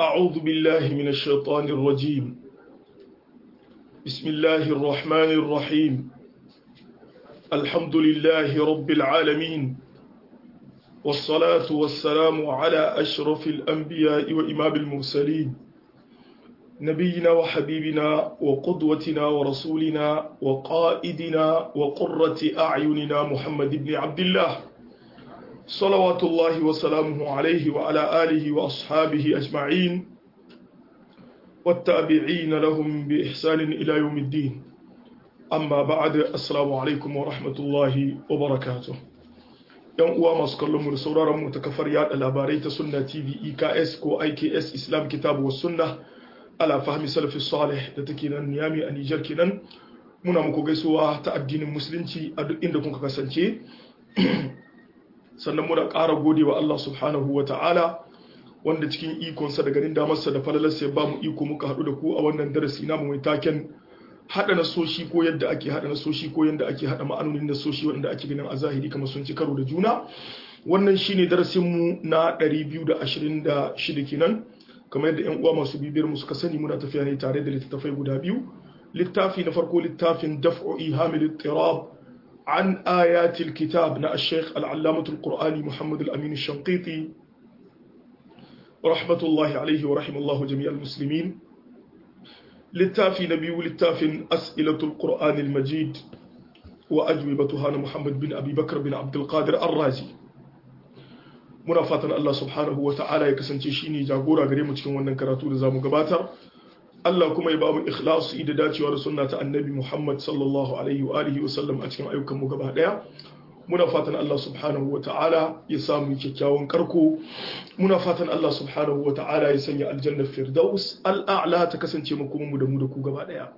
أعوذ بالله من الشيطان الرجيم بسم الله الرحمن الرحيم الحمد لله رب العالمين والصلاة والسلام على أشرف الأنبياء وإمام المرسلين نبينا وحبيبنا وقدوتنا ورسولنا وقائدنا وقرة أعيننا محمد بن عبد الله صلوات الله وسلامه عليه وعلى آله وأصحابه أجمعين والتابعين لهم بإحسان إلى يوم الدين أما بعد السلام عليكم ورحمة الله وبركاته yan uwa masu kallon mu da sauraron mu ta kafar yada labarai ta sunna tv eks ko iks islam kitabu was sunna ala fahmi salafi salih da take nan niyami a nijar kenan muna muku gaisuwa ta addinin musulunci a duk inda kuka kasance sannan muna ƙara gode wa Allah subhanahu wa ta'ala wanda cikin ikonsa da ganin damarsa da falalarsa ya ba mu iko muka haɗu da ku a wannan darasi namu mai taken haɗa nasoshi ko yadda ake haɗa nasoshi ko yadda ake haɗa ma'anonin nasoshi wanda ake ganin a zahiri kamar sun ci karo da juna wannan shine darasinmu na 226 kenan kamar yadda yan uwa masu bibiyar mu suka sani muna tafiya ne tare da littattafai guda biyu littafi na farko littafin daf'u ihamil ittirab عن آيات الكتاب نا الشيخ العلامة القرآني محمد الأمين الشنقيطي رحمة الله عليه ورحم الله جميع المسلمين للتافي نبي للتافي أسئلة القرآن المجيد وأجوبتها محمد بن أبي بكر بن عبد القادر الرازي muna fatan Allah subhanahu wa ta'ala ya kasance shine jagora gare mu cikin wannan karatu da zamu gabatar Allah kuma ya ba mu ikhlasi da dacewa da sunna ta annabi Muhammad sallallahu alaihi wa alihi wa sallam a cikin ayyukan mu gaba daya muna fatan Allah subhanahu wa ta'ala ya samu kyakkyawan karko muna fatan Allah subhanahu wa ta'ala ya sanya aljanna firdaus al'a'la ta kasance mu kuma mu da mu da ku gaba daya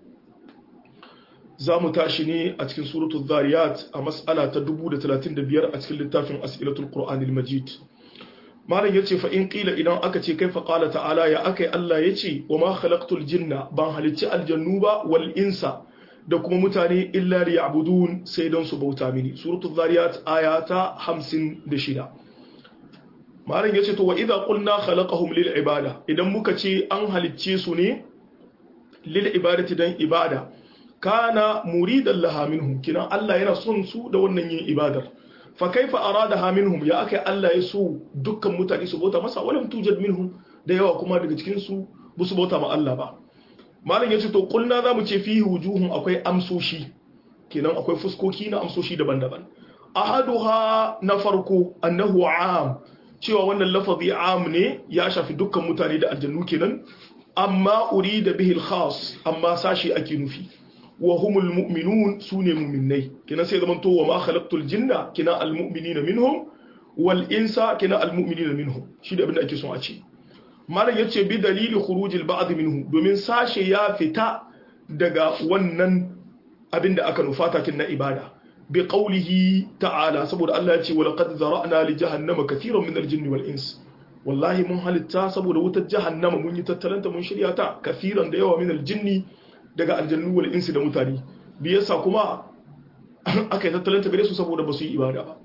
za mu tashi ne a cikin suratul zariyat a mas'ala ta 1035 a cikin littafin as'ilatul qur'anil majid malam ya ce fa'in ƙila idan aka ce kai faƙala ta'ala ya aka yi Allah ya ce wa ma khalaqtul jinna ban halicci aljannu ba wal insa da kuma mutane illa li ya'budun sai don su bauta mini suratul zariyat aya ta 56 malam ya ce to wa idza qulna khalaqahum lil ibada idan muka ce an halicce su ne lil ibadati dan ibada kana muridan laha minhum kinan Allah yana son su da wannan yin ibadar fa kaifa aradaha minhum ya akai Allah ya so dukkan mutane su bauta masa walam tujad minhum da yawa kuma daga cikin su bu su bauta ma Allah ba malam yace to kulna zamu ce fihi wujuhun akwai amsoshi kenan akwai fuskoki na amsoshi daban-daban ahaduha na farko annahu am cewa wannan lafazi am ne ya shafi dukkan mutane da aljannu kenan amma urida bihi al-khas amma sashi ake nufi wa humul mu'minun sune mu'minnai kina sai zaman to wa ma khalaqtul jinna kina al mu'minina minhum wal insa kina al mu'minina minhum shi da abin da ake son a ce malam yace bi dalili khurujil ba'd minhu domin sashe ya fita daga wannan abin da aka nufata kin na ibada bi qawlihi ta'ala saboda Allah ya ce wa laqad zara'na li jahannama katiran min al jinni wal ins wallahi mun halitta saboda wutar jahannama mun yi tattalanta mun shirya ta kafiran da yawa min al jinni daga aljannu wal insi da mutane biyarsa kuma aka yi tattalin ta gare su saboda ba su yi ibada ba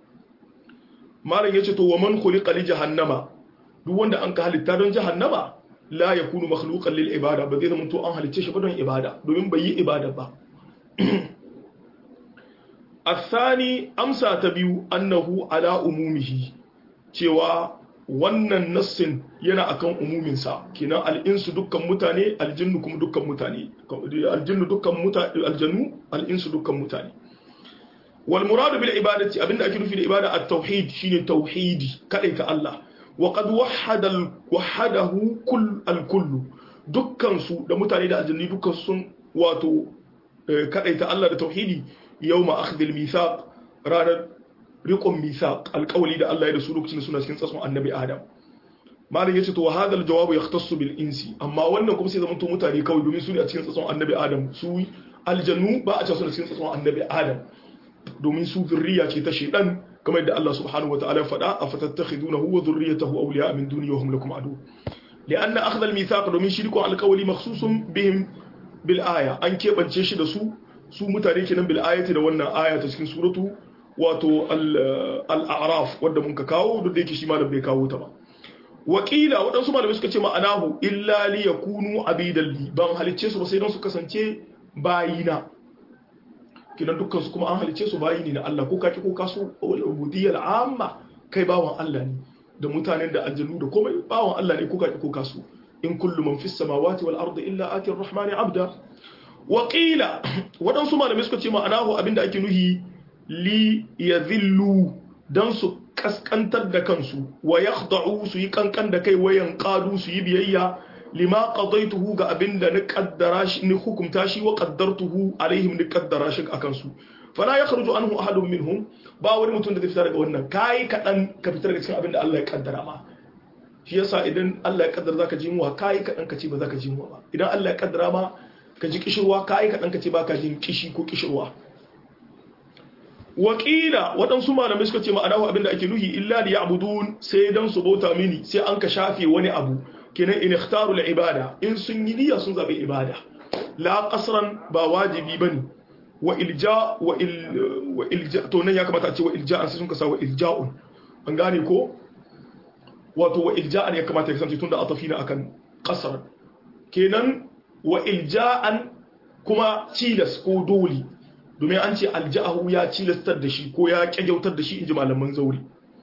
malam yace to wa man khuliqa li jahannama duk wanda an ka halitta don jahannama la yakunu makhluqan lil ibada ba zai zama to an halicce shi ba don ibada domin bai yi ibada ba الثاني amsa ta biyu annahu ala umumihi cewa wannan nassin yana akan umuminsa kinan al'insu dukkan mutane aljinnu kuma dukkan mutane aljinnu dukkan mutane aljannu al'insu dukkan mutane wal muradu bil ibadati abinda ake nufi da ibada at-tauhid shine tauhidi kadai ta Allah wa qad wahhada wahadahu kull al-kull dukkan su da mutane da aljanni dukkan sun wato kadai ta Allah da tauhidi yawma akhdhil mithaq ranar riƙon misaq alƙawali da Allah ya da su lokacin suna cikin tsatson annabi Adam malam yace to wa hadal jawabu yahtassu bil insi amma wannan kuma sai zaman to mutane kawai domin su ne a cikin tsatson annabi Adam su aljannu ba a ce suna cikin tsatson annabi Adam domin su zurriya ce ta shedan kamar yadda Allah subhanahu wa ta'ala ya faɗa afatattakhidunahu wa dhurriyyatahu awliya min duni wa hum lakum adu lianna akhdha al mithaq domin shi rikon alƙawali makhsusun bihim bil aya an keɓance shi da su su mutane kenan bil ayati da wannan aya ta cikin suratu wato al-a'raf wadda mun ka kawo duk da yake shi malam bai kawo ta ba wakila waɗansu malamai suka ce ma'anahu illa li yakunu abidan li ban halicce su ba sai don su kasance bayina kinan dukkan su kuma an halicce su bayi ne na Allah ko kaki ko kaso ubudiyyal amma kai bawan Allah ne da mutanen da aljannu da komai bawan Allah ne ko kaki ko kaso in kullu man fis samawati wal ardi illa ati ar-rahmani abda wakila waɗansu malamai suka ce ma'anahu abinda ake nuhi li yadhillu dan su kaskantar da kansu wa yakhda'u su yi kankan da kai wayan qadu su yi biyayya lima qadaituhu ga abinda ni kaddara shi ni hukumta shi wa qaddartuhu alaihim ni kaddara shi akan su fala yakhruju anhu ahadun minhum ba wani mutum da zai fita daga wannan kai kadan ka fitar daga cikin abinda Allah ya kaddara ma shi yasa idan Allah ya kaddara zaka ji muwa kai kadan ka ce ba zaka ji muwa ba idan Allah ya kaddara ma ka ji kishirwa kai kadan ka ce baka jin kishi ko kishirwa wakila waɗansu malamai suka ce ma'anahu abinda ake nuhi illa li ya'budun sai dan su bauta mini sai an ka shafe wani abu kenan in ikhtaru al ibada in sun yi niyya sun zabi ibada la qasran ba wajibi bane wa ilja wa il wa ilja to nan ya kamata a ce wa ilja'an sai sun ka sa wa ilja'un an gane ko wato wa ilja'an ya kamata ya kasance tunda atafina akan qasran kenan wa ilja'an kuma cilas ko dole domin an ce alja'ahu ya cilastar da shi ko ya kyagyautar da shi inji malaman zauri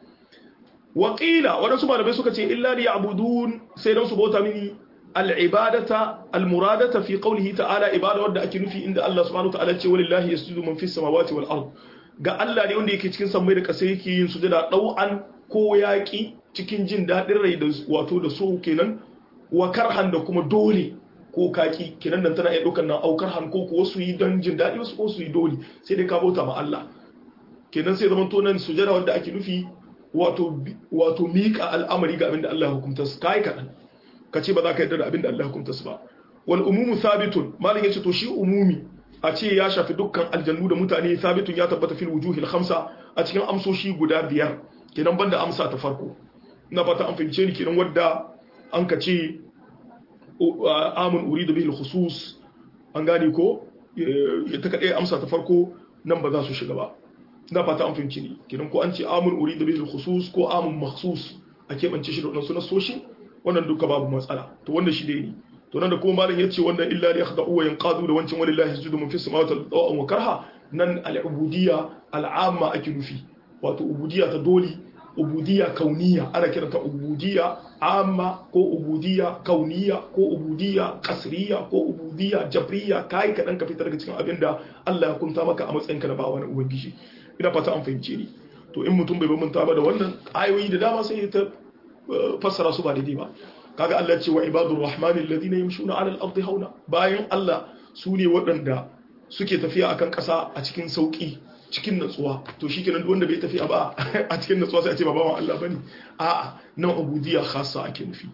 waƙila waɗansu malamai suka ce illa li ya'budun sai don su bauta mini al'ibadata almuradata fi qawlihi ta'ala ibada wadda ake nufi inda Allah subhanahu wa ta'ala ce walillahi yasjudu man fis samawati wal ard ga Allah ne wanda yake cikin sammai da ƙasa yake yin sujada ɗau'an ko yaƙi cikin jin daɗin rai da wato da so kenan wa karhan da kuma dole ko kaki kenan nan tana iya ɗaukar nan aukar han ko kuwa su yi don jin daɗi wasu ko su yi dole sai dai ka bauta ma Allah kenan sai zaman to nan sujada wanda ake nufi wato wato miƙa al'amari ga abin da Allah ya hukunta su kai kaɗan ka ce ba za ka yarda da abin da Allah ya hukunta su ba wal umumu thabitun malin yace to shi umumi a ce ya shafi dukkan aljannu da mutane thabitun ya tabbata fil wujuhil khamsa a cikin amsoshi guda biyar kenan banda amsa ta farko ina fata an fahimce ni kenan wadda an ka ce amun uridu bihi khusus an gane ko ya ta kaɗai amsa ta farko nan ba za su shiga ba na fata an fahimci ne kidan ko an ce amun uridu bihi khusus ko amun makhsus a keɓance shi da wannan sunan soshi wannan duka babu matsala to wannan shi dai ne to nan da kuma malam yace wannan illa li yakhda'u wa yanqadu da wancan walillahi yasjudu man fis samawati wal wa karha nan al-ubudiyya al-amma ake nufi wato ubudiyya ta doli ubudiyya kauniya ana kiranta ubudiyya amma ko ubudiyya kauniya ko ubudiyya kasriya ko ubudiyya jabriya kai kaɗan ka fitar daga cikin abin da Allah ya kunta maka a matsayinka na bawa na ubangiji ina fata an fahimce ni to in mutum bai bambanta ba da wannan ayoyi da dama sai ta fassara su ba daidai ba kaga Allah ce wa ibadur rahmani alladhina yamshuna ala al-ardi hauna bayan Allah su ne waɗanda suke tafiya akan ƙasa a cikin sauki cikin natsuwa to shi kenan wanda bai tafiya ba a cikin natsuwa sai a ce ba bawan Allah bane a'a nan ubudiyya khassa ake nufi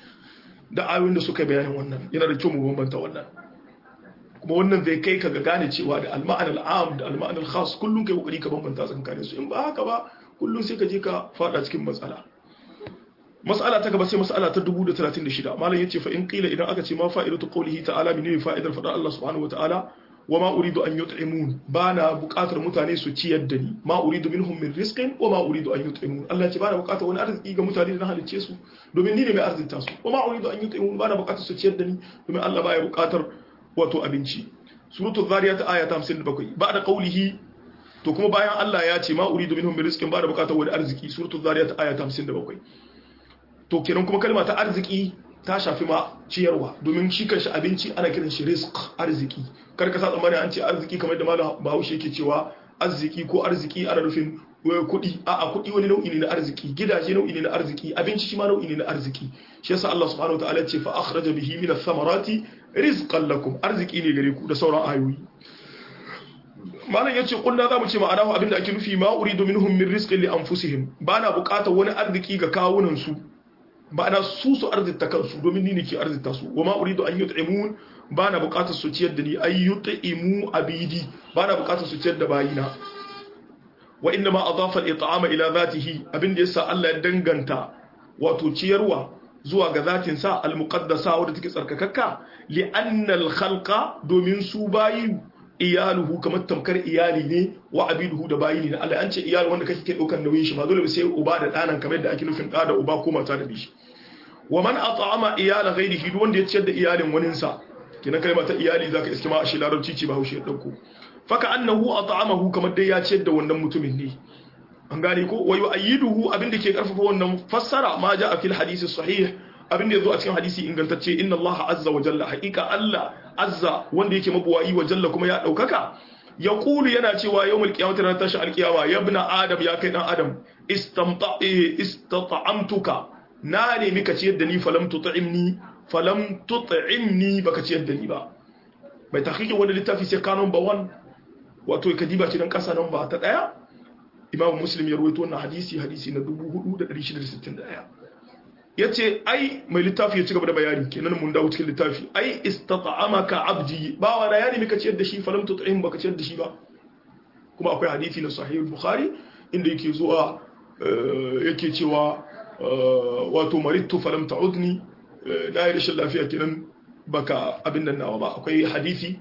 da ayoyin da suka bayanin wannan yana da kyau mu bambanta wannan kuma wannan zai kai ka ga gane cewa da al-ma'an al-am da al-ma'an al-khass kullun kai kokari ka bambanta tsakanin su in ba haka ba kullun sai ka je ka fada cikin matsala mas'ala ta gaba sai mas'ala ta 1036 malam yace fa in qila idan aka ce ma fa'idatu qawlihi ta'ala menene fa'idar fadar Allah subhanahu wa ta'ala wa ma uridu an yut'imun bana buƙatar mutane su ciyar da ni ma uridu minhum min rizqin wa ma uridu an yut'imun Allah ce bana buƙatar wani arziki ga mutane da na halicce su domin ni ne mai arzinta su wa ma uridu an yut'imun bana buƙatar su ciyar da ni domin Allah baya buƙatar wato abinci suratul zariyat aya ta 57 ba'da qawlihi to kuma bayan Allah ya ce ma uridu minhum min rizqin bana buƙatar wani arziki suratul zariyat aya ta 57 to kenan kuma kalma ta arziki ta shafi ma ciyarwa domin shi kanshi abinci ana kiran shi risk arziki kar ka sa tsammani an ce arziki kamar da malam Bahaushe yake cewa arziki ko arziki ana nufin kuɗi a a kuɗi wani nau'i ne na arziki gidaje nau'i ne na arziki abinci shi ma nau'i ne na arziki shi yasa Allah subhanahu wataala ya ce fa akhraja bihi min ath-thamarati rizqan lakum arziki ne gare ku da sauran ayoyi malam yace kunna zamu ce ma'ana abinda ake nufi ma uridu minhum min rizqin li anfusihim bana buƙatar wani arziki ga kawunan su ma'ana su su arzita kansu domin ni ne ke arzita su wa ma uridu an yut'imun ba na bukatar su ciyar da ni ay yut'imu abidi ba na bukatar su ciyar da bayina wa inna ma adafa al-it'ama ila zatihi abinda yasa Allah ya danganta wato ciyarwa zuwa ga zatin sa al-muqaddasa wadda take tsarkakakka li anna al-khalqa domin su bayi iyaluhu kamar tamkar iyali ne wa abiduhu da bayi ne na Allah an ce iyali wanda kake ke daukar nauyin shi ba dole sai uba da danan kamar yadda ake nufin da da uba ko mata da bishi wa man at'ama iyala ghairihi duk wanda ya ciyar da iyalin waninsa kina kalma ta iyali zaka iske ma a shi larabci ce ba haushe dauko faka annahu at'amahu kamar dai ya ciyar da wannan mutumin ne an gane ko wa yu'ayyiduhu abinda ke karfafa wannan fassara ma ja a fil hadisi sahih abinda yazo a cikin hadisi ingantacce inna Allah azza wa jalla haqiqa Allah azza wanda yake mabuwayi wa jalla kuma ya daukaka yaqulu yana cewa yawmul qiyamati ran tashi alqiyama ya ibn adam ya kai dan adam istamta istata'amtuka na ne mika ciyar da ni falam tut'imni falam tut'imni baka ciyar da ni ba mai tahqiqin wani littafi sai kanon ba wan wato kadiba ce dan kasa nan ba ta daya imamu muslim ya rawaito wannan hadisi hadisi na 4661 yace ai mai littafi ya ci gaba da bayani kenan mun dawo cikin littafi ai istata'amaka abdi ba wa da yani mika ciyar da shi falam tut'im baka ciyar da shi ba kuma akwai hadisi na sahih bukhari inda yake zuwa yake cewa wato marittu falam ta'udni na yi rashin lafiya kenan baka abin nan nawa ba akwai hadisi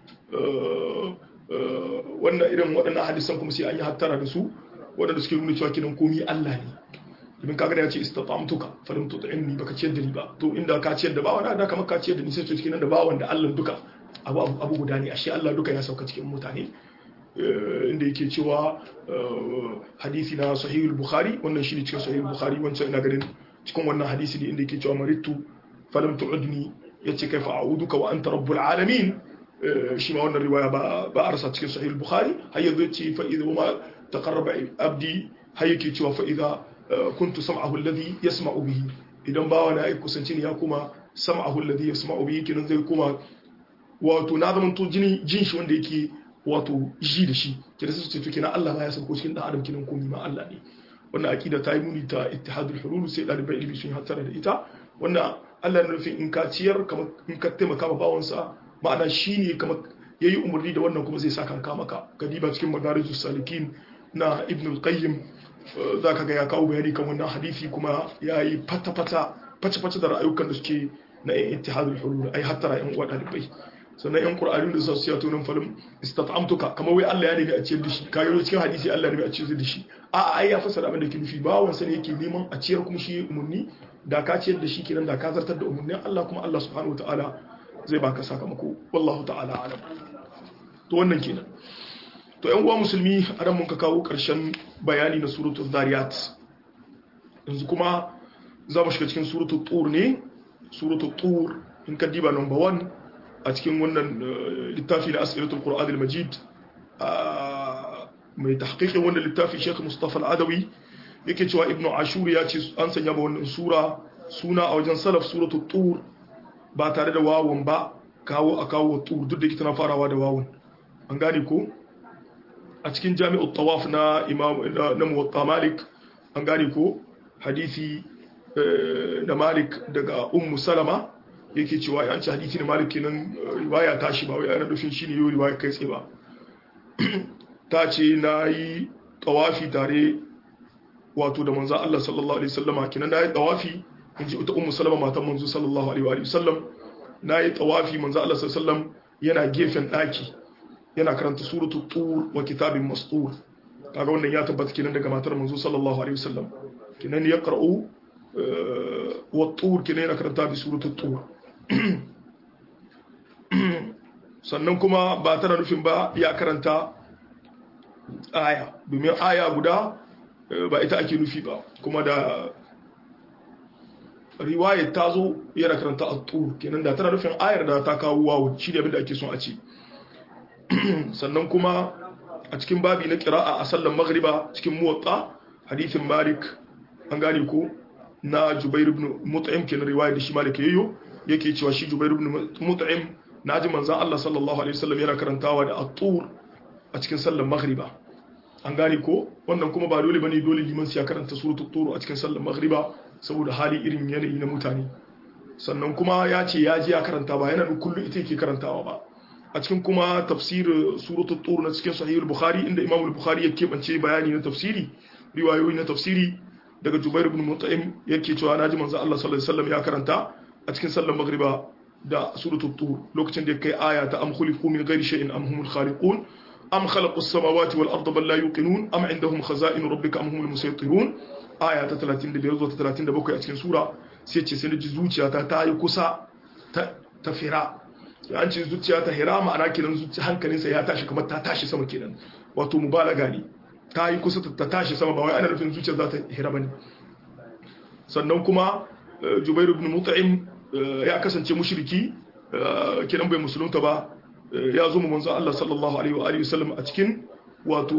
wannan irin waɗannan hadisan kuma sai an yi hattara da su waɗanda suke nuna cewa kinan komi Allah ne domin kaga da ya ce istata'amtuka falam tut'imni baka ciyar da ni ba to inda ka ciyar da bawa da kamar ka ciyar da ni sai to cikin da bawan da Allah duka abu abu guda ne ashe Allah duka ya sauka cikin mutane inda yake cewa hadisi na sahihul bukhari wannan shi ne cikin sahihul bukhari wancan ina ganin cikin wannan hadisi ne inda yake cewa maritu falam tu'udni yace kaifa a'uduka wa anta rabbul alamin shi ma wannan riwaya ba ba arsa cikin sahihul bukhari har yanzu yace fa idza ma taqarraba abdi har yake cewa fa idza kuntu sam'ahu alladhi yasma'u bihi idan bawa na ya kusanci ne ya kuma sam'ahu alladhi yasma'u bihi kinan zai kuma wato na zama to jini jin shi wanda yake wato ji da shi kira su ce to kenan Allah ma ya sauko cikin dan adam kinan komai ma Allah ne wannan aqida ta yi muni ta ittihadul hulul sai dalibai ilimi sun hattara da ita wannan Allah ne nufin in ka ciyar kamar in ka taimaka ma bawansa ma'ana shine kamar yayi umarni da wannan kuma zai saka ka maka kadiba cikin madarijus salikin na ibn al-qayyim zaka ga ya kawo bayani kan wannan hadisi kuma yayi fata-fata face-face da ra'ayukan da suke na ittihadul hulul ai hattara yan uwa dalibai sannan yan qur'ani da su siya tunan falim istata'amtuka kamar wai Allah ya nemi a ciyar da shi kayo cikin hadisi Allah ya nemi a ciyar da shi a ai ya fasara abin da ke nufi bawan sa ne yake neman a ciyar kuma shi umurni da ka ciyar da shi kenan da ka zartar da umurnin Allah kuma Allah subhanahu wataala zai baka sakamako wallahu ta'ala alam to wannan kenan to yan uwa musulmi a ran mun ka kawo karshen bayani na suratul zariyat yanzu kuma za mu shiga cikin suratul tur ne suratul tur in ka diba number 1 a cikin wannan littafi na asilatul qur'an al-majid mai tahqiqin wannan littafi Sheikh Mustafa al-Adawi yake cewa Ibn Ashur ya ce an sanya ba wannan sura suna a wajen salaf suratul tur ba tare da wawun ba kawo a kawo tur duk da ke tana farawa da wawun an gane ko a cikin jami'ut tawaf na imam na muwatta malik an gane ko hadisi na malik daga ummu salama yake cewa ya ci hadisi na malik kenan riwaya ta shi ba wai ana nufin shine yau riwaya kai tsaye ba ta ce na yi tawafi tare wato da manzo Allah sallallahu alaihi wasallama kenan na yi tawafi in ji ita ummu salama matan manzo sallallahu alaihi wa sallam na yi tawafi manzo Allah sallallahu alaihi wasallam yana gefen daki yana karanta suratu tur wa kitabin mastur kaga wannan ya tabbata kenan daga matar manzo sallallahu alaihi wasallam kenan ya qara'u wa tur kenan yana karanta bi suratu tur sannan kuma ba tana nufin ba ya karanta aya domin aya guda ba ita ake nufi ba kuma da riwayar ta zo yana karanta a tur kenan da tana nufin ayar da ta kawo wawo shi ne abinda ake son a ce sannan kuma a cikin babi na kira'a a sallan maghriba cikin muwatta hadithin malik an gane ko na jubair ibn mut'im kenan riwayar da shi malik yayyo yake cewa shi jubair ibn mut'im naji manzon Allah sallallahu alaihi wasallam yana karantawa da at-tur a cikin sallan maghriba an gane ko wannan kuma ba dole bane dole liman sai ya karanta suratul tur a cikin sallan maghriba saboda hali irin yanayi na mutane sannan kuma ya ce ya ji ya karanta ba yana kullum ita yake karantawa ba a cikin kuma tafsir suratul tur na cikin sahih al-bukhari inda imam al-bukhari ya kebance bayani na tafsiri riwayoyi na tafsiri daga jubair ibn mut'im yake cewa naji manzo Allah sallallahu alaihi wasallam ya karanta a cikin sallar magriba da suratul tur lokacin da kai aya ta am khuliqu min ghairi shay'in am humul khaliqun am khalaqu as-samawati wal arda bal la yuqinun am indahum khaza'in rabbika am humul musaytirun aya ta 35 zuwa ta 37 a cikin sura sai ce sai ji zuciyata ta yi kusa ta fira an ce zuciya ta hira ma'ana kenan hankalinsa ya tashi kamar ta tashi sama kenan wato mubalaga ne ta yi kusa ta tashi sama ba wai ana nufin zuciya za ta hira bane sannan kuma Jubair ibn Mut'im ya kasance mushriki kenan bai musulunta ba ya zo mu manzo Allah sallallahu alaihi wa alihi wasallam a cikin wato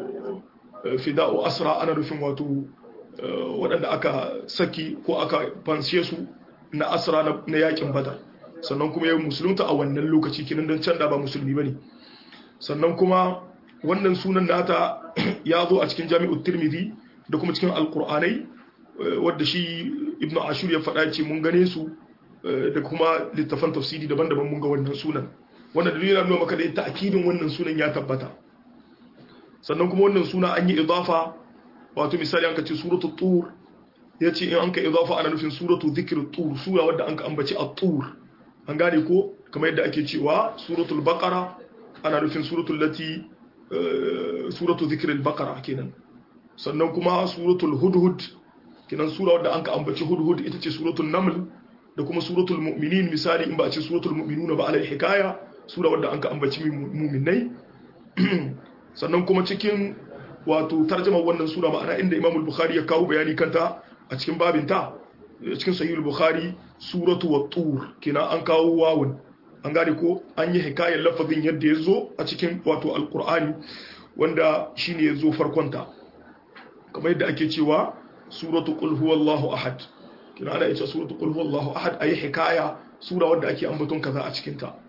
fida'u asra ana nufin wato waɗanda aka saki ko aka fanshe su na asra na yakin badar sannan kuma ya musulunta a wannan lokaci kinan don can da ba musulmi ba ne sannan kuma wannan sunan nata ya zo a cikin jami'ut tirmidhi da kuma cikin alkur'anai wadda shi ibnu ashur ya faɗa ce mun gane su da kuma littafan tafsiri daban-daban mun ga wannan sunan wannan dalilin yana nuna maka da ta'kidin wannan sunan ya tabbata sannan kuma wannan suna an yi idafa wato misali an ka ce suratul tur ya ce in an ka idafa ana nufin suratul zikr tur sura wadda an ka ambaci at-tur an gane ko kamar yadda ake cewa suratul baqara ana nufin suratul lati suratul zikr al-baqara kenan sannan kuma suratul hudhud kenan sura wadda an ka ambaci hudhud ita ce suratul naml da kuma suratul mu'minin misali in ba a ce suratul mu'minuna ba alal hikaya sura wadda an ka ambaci mu'minai sannan kuma cikin wato tarjama wannan sura ma'ana inda Imam al-Bukhari ya kawo bayani kanta a cikin babinta cikin Sahih al-Bukhari suratu wat-tur kina an kawo wawun an gane ko an yi hikayar lafazin yadda ya zo a cikin wato al-Qur'ani wanda shine ya zo farkonta kamar yadda ake cewa suratu qul huwallahu ahad kina ana ita suratu qul huwallahu ahad ayi hikaya sura wadda ake ambaton kaza a cikin ta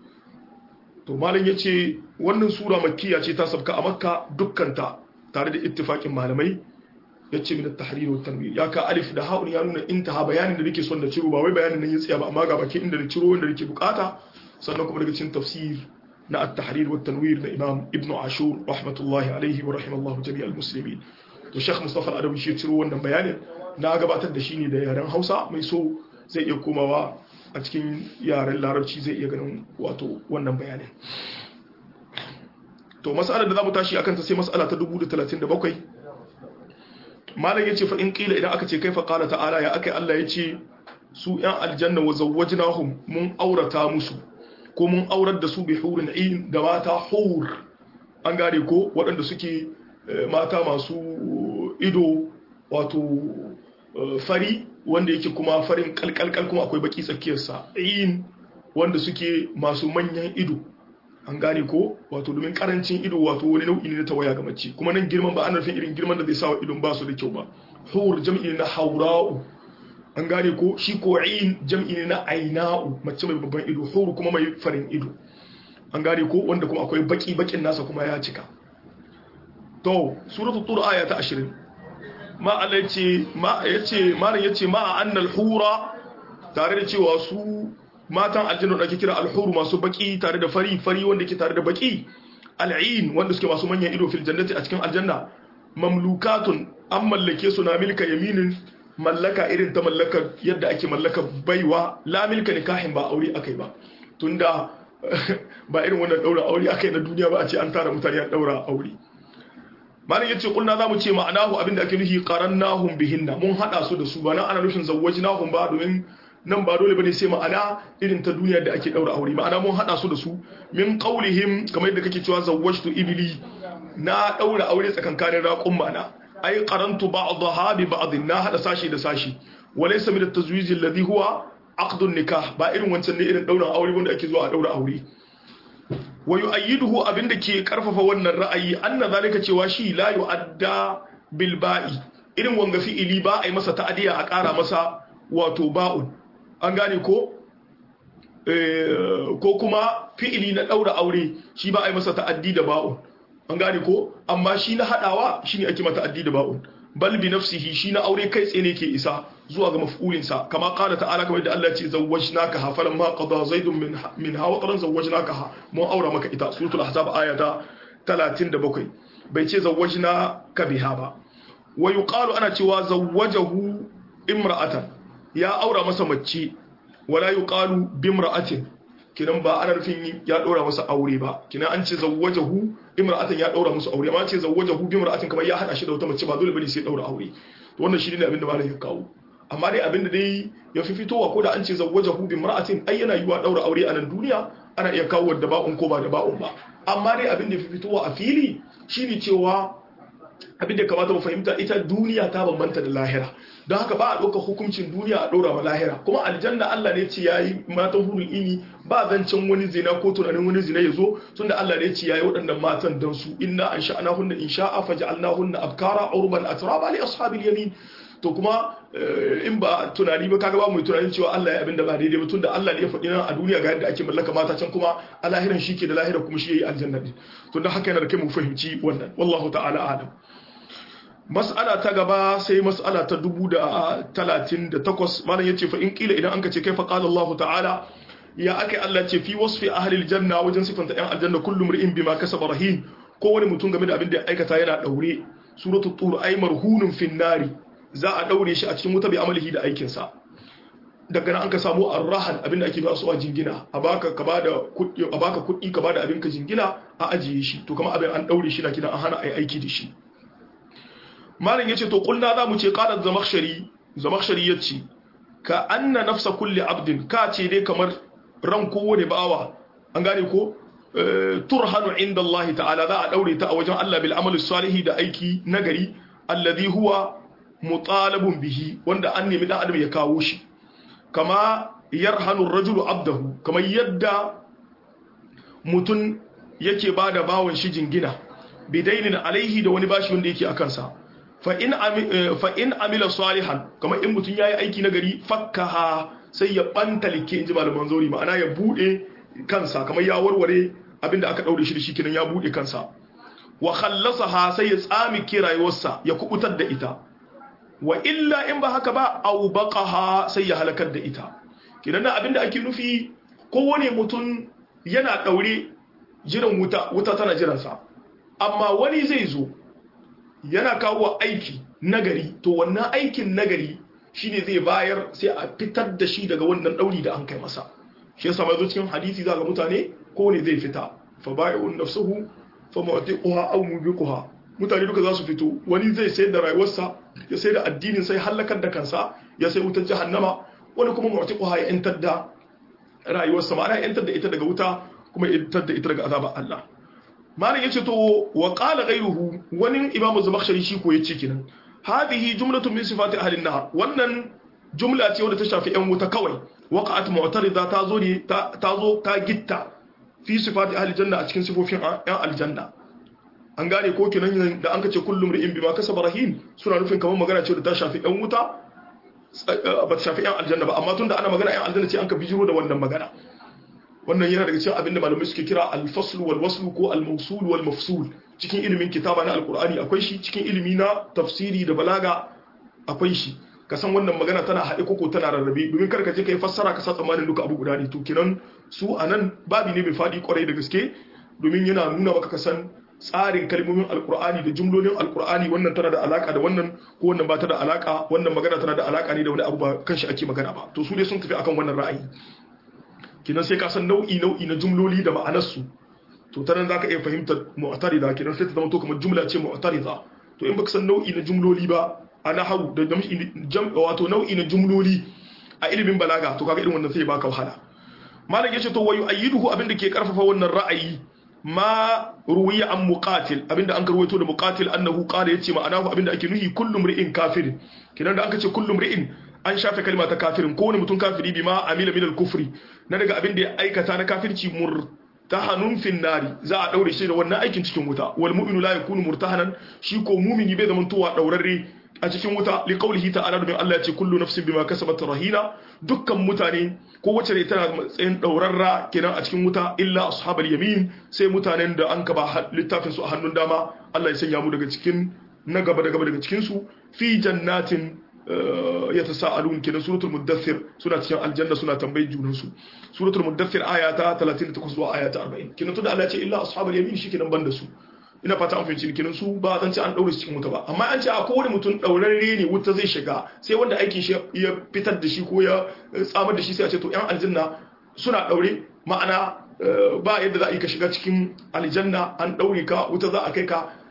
to malam yace wannan sura makkiya ce ta sabka a makka dukkanta tare da ittifakin malamai yace min at-tahrir wa tanwir ya ka alif da ha'un ya nuna intaha bayanin da nake son da ciro ba wai bayanin nan ya tsaya ba amma ga baki inda da ciro wanda nake bukata sannan kuma daga cikin tafsir na at-tahrir wa tanwir na imam ibnu ashur rahmatullahi alaihi wa rahimallahu jami'al muslimin to sheikh mustafa al-adawi shi ciro wannan bayanin na gabatar da shi ne da yaren hausa mai so zai iya komawa a cikin yaren larabci zai iya ganin wato wannan bayanin to mas'alar da za mu tashi akan ta sai mas'ala ta 1037 malam yace fa in qila idan aka ce kaifa qala ta'ala ya akai Allah yace su yan aljanna wa zawwajnahum mun aurata musu ko mun aurar da su bi hurin ain da mata hur an gane ko waɗanda suke mata masu ido wato fari wanda yake kuma farin kalkalkal kuma akwai baki tsakiyarsa ain wanda suke masu manyan ido an gane ko wato domin karancin ido wato wani nau'i ne na tawaya ga mace kuma nan girman ba ana nufin irin girman da zai sa wa idon ba su da kyau ba hur jam'i na haura'u an gane ko shi ko ain jam'i ne na aina'u mace mai babban ido hur kuma mai farin ido an gane ko wanda kuma akwai baki bakin nasa kuma ya cika to suratul tur aya ta 20 ma Allah yace ma yace malam yace ma annal hura tare da cewa su matan aljanna da ake kira alhuru masu baki tare da fari fari wanda ke tare da baki al'in wanda suke masu manyan ido fil jannati a cikin aljanna mamlukatun an mallake su na milka yaminin mallaka irin ta mallaka yadda ake mallaka baiwa la milka nikahin ba aure akai ba tunda ba irin wannan daura aure akai na duniya ba a ce an tara mutane an daura aure malam yace kulna zamu ce ma'anahu abinda ake nufi qarannahum bihinna mun hada su da su ba nan ana nufin zawwajnahum ba domin nan ba dole bane sai ma'ana irin ta duniya da ake daura aure ma'ana mun hada su da su min qaulihim kamar yadda kake cewa zawwajtu ibli na daura aure tsakankanin raqum mana ai qarantu ba'daha bi ba'd na hada sashi da sashi walaysa min at-tazwij alladhi huwa aqdun nikah ba irin wancan ne irin daura aure wanda ake zuwa a daura aure wa yu'ayyiduhu abinda ke karfafa wannan ra'ayi anna zalika cewa shi la yu'adda bil ba'i irin wanga fi'ili ba a yi masa ta'adiya a ƙara masa wato ba'un an gane ko ko kuma fi'ili na daura aure shi ba a yi masa ta'addi da ba'un an gane ko amma shi na hadawa shine ake mata ta'addi da ba'un bal bi nafsihi shi na aure kai tsaye ne ke isa zuwa ga maf'ulin sa kama qala ta'ala kamar da Allah ya ce zawwajnaka ha falamma qada zaidun min min hawa taran zawwajnaka ha mun aura maka ita suratul ahzab ayata 37 bai ce zawwajnaka biha ba wa yuqalu ana cewa zawwajahu imra'atan ya aura masa mace wala yuqalu bimra'atin kinan ba ana nufin ya daura masa aure ba kinan an ce zawwajahu imra'atan ya daura masa aure amma ce zawwajahu bimra'atin kamar ya hada shi da wata mace ba dole bane sai daura aure to wannan shi ne abin da malam ya kawo amma dai abin da dai ya fi fitowa ko da an ce zawwajahu bi mar'atin ai yana yiwa daura aure a nan duniya ana iya kawo da ba'un ko ba da ba'un ba amma dai abin da ya fi fitowa a fili shine cewa abin da kamata mu fahimta ita duniya ta bambanta da lahira don haka ba a ɗauka hukuncin duniya a ɗora wa lahira kuma aljanna Allah ne ce yayi matan hurul ini ba zancen wani zina ko tunanin wani zina ya zo tunda Allah ne ce yayi waɗannan matan dan su inna an sha'ana hunna in sha'a faj'alna hunna abkara urban atraba li ashabil yamin to kuma in ba tunani ba kaga ba mu tunanin cewa Allah ya abinda ba daidai ba tunda Allah ne ya faɗi nan a duniya ga yadda ake mallaka mata can kuma a lahiran shi ke da lahira kuma shi yayi aljanna din to don haka yana da kai mu fahimci wannan wallahu ta'ala alam mas'ala ta gaba sai mas'ala ta dubu da talatin da takwas malam ya ce fa in kila idan an ka ce kai fa qala Allah ta'ala ya aka Allah ce fi wasfi ahli aljanna wajen sifanta yan aljanna kullum ri'in bima kasaba rahin ko wani mutum game da abin da ya aikata yana daure suratul tur ay marhunun fin nari za a daure shi a cikin wuta bi amalihi da aikin sa daga nan an ka samu arrahan abin da ake ba su a jingina a baka ka bada kuɗi a baka kuɗi ka bada abin ka jingina a ajiye shi to kuma abin an daure shi na kidan an hana ai aiki da shi malam yace to kulna za mu ce qalat zamakhshari zamakhshari yace ka anna nafsa kulli abdin ka ce dai kamar ran kowane bawa an gane ko turhanu inda Allah ta'ala za a daure ta a wajen Allah bil amali salihi da aiki nagari alladhi huwa mutalabun bihi wanda an nemi dan adam ya kawo shi kama yarhanu ar-rajulu abdahu kamar yadda mutun yake bada bawon shi jingina bidainin alaihi da wani bashi wanda yake akan sa fa in amila salihan kamar in mutum ya yi aiki na gari fakkaha sai ya ɓanta like in ji malaman zori ma'ana ya buɗe kansa kamar ya warware abinda aka ɗaure shi da shi kinan ya buɗe kansa wa khallasaha sai ya tsami rayuwarsa ya kubutar da ita wa illa in ba haka ba au baqaha sai ya halakar da ita kinan nan abinda ake nufi kowane mutum yana ɗaure jiran wuta wuta tana jiransa amma wani zai zo yana kawo aiki nagari to wannan aikin nagari shine zai bayar sai a fitar da shi daga wannan dauri da an kai masa shi yasa mai zo cikin hadisi za ga mutane ko ne zai fita fa bai'un nafsuhu fa mu'tiquha aw mubiquha mutane duka za su fito wani zai sayar da rayuwarsa ya sayar da addinin sai halakar da kansa ya sai wutar jahannama wani kuma mu'tiquha ya intar da rayuwarsa ma'ana ya intar da ita daga wuta kuma ya intar da ita daga azabar Allah malam yace to wa qala ghayruhu wani imamu zamakhshari shi ko yace kenan hadhihi jumlatun min sifati ahli an-nar wannan jumla ce wadda ta shafi yan wuta kawai waqa'at mu'tarida ta zo ne ta zo ta gitta fi sifati ahli janna a cikin sifofin yan aljanna an gane ko kenan da an kace kullum ri'in bima kasaba rahin suna nufin kamar magana ce da ta shafi yan wuta ba ta shafi yan aljanna ba amma tunda ana magana yan aljanna ce an ka bijiro da wannan magana wannan yana daga cikin abin da malamai suke kira al-fasl wal wasl ko al-mawsul wal mafsul cikin ilimin kitaba na alqur'ani akwai shi cikin ilimi na tafsiri da balaga akwai shi ka san wannan magana tana haɗe koko tana rarrabe domin kar ka je kai fassara ka sa tsammanin duka abu guda ne to kinan su anan babi ne mai fadi kwarai da gaske domin yana nuna maka ka san tsarin kalmomin alkur'ani da jumlolin alkur'ani wannan tana da alaka da wannan ko wannan ba ta da alaka wannan magana tana da alaka ne da wani abu ba kan shi ake magana ba to su dai sun tafi akan wannan ra'ayi kinan sai ka san nau'i nau'i na jumloli da ma'anarsu to ta nan zaka iya fahimtar mu'tarida kinan sai ta zama to kamar jumla ce mu'tarida to in baka san nau'i na jumloli ba a nahawu da wato nau'i na jumloli a ilimin balaga to kaga irin wannan sai baka wahala malam yace to wayu ayyiduhu abinda ke karfafa wannan ra'ayi ma ruwiya an muqatil abinda an karwaito da muqatil annahu qala yace ma'anahu abinda ake nuhi kullum ri'in kafir kinan da aka ce kullum ri'in an shafe kalma ta kafirin ko wani mutum kafiri bima amila min al-kufri na daga abinda ya aikata na kafirci murtahanun fin nari za a daure shi da wannan aikin cikin wuta wal mu'minu la yakunu murtahanan shi ko mu'mini bai zaman towa daurarre a cikin wuta li qawlihi ta'ala domin Allah ya ce kullu nafsin bima kasabat rahina dukkan mutane ko wacce ne tana matsayin daurarra kenan a cikin wuta illa ashabal yamin sai mutanen da an kaba littafin su a hannun dama Allah ya sanya mu daga cikin na gaba da gaba daga cikin su fi jannatin yatasaalun kenan suratul muddathir suna cikin aljanna suna tambayi junan su suratul muddathir aya ta 38 zuwa aya ta 40 kenan tunda Allah ya ce illa ashabal yamin shi kenan banda su ina fata an fahimci kenan su ba zan ce an daure su cikin wuta ba amma an ce a kowane mutum daurarre ne wuta zai shiga sai wanda aikin shi ya fitar da shi ko ya tsamar da shi sai a ce to yan aljanna suna daure ma'ana ba yadda za a yi ka shiga cikin aljanna an daure ka wuta za a kai ka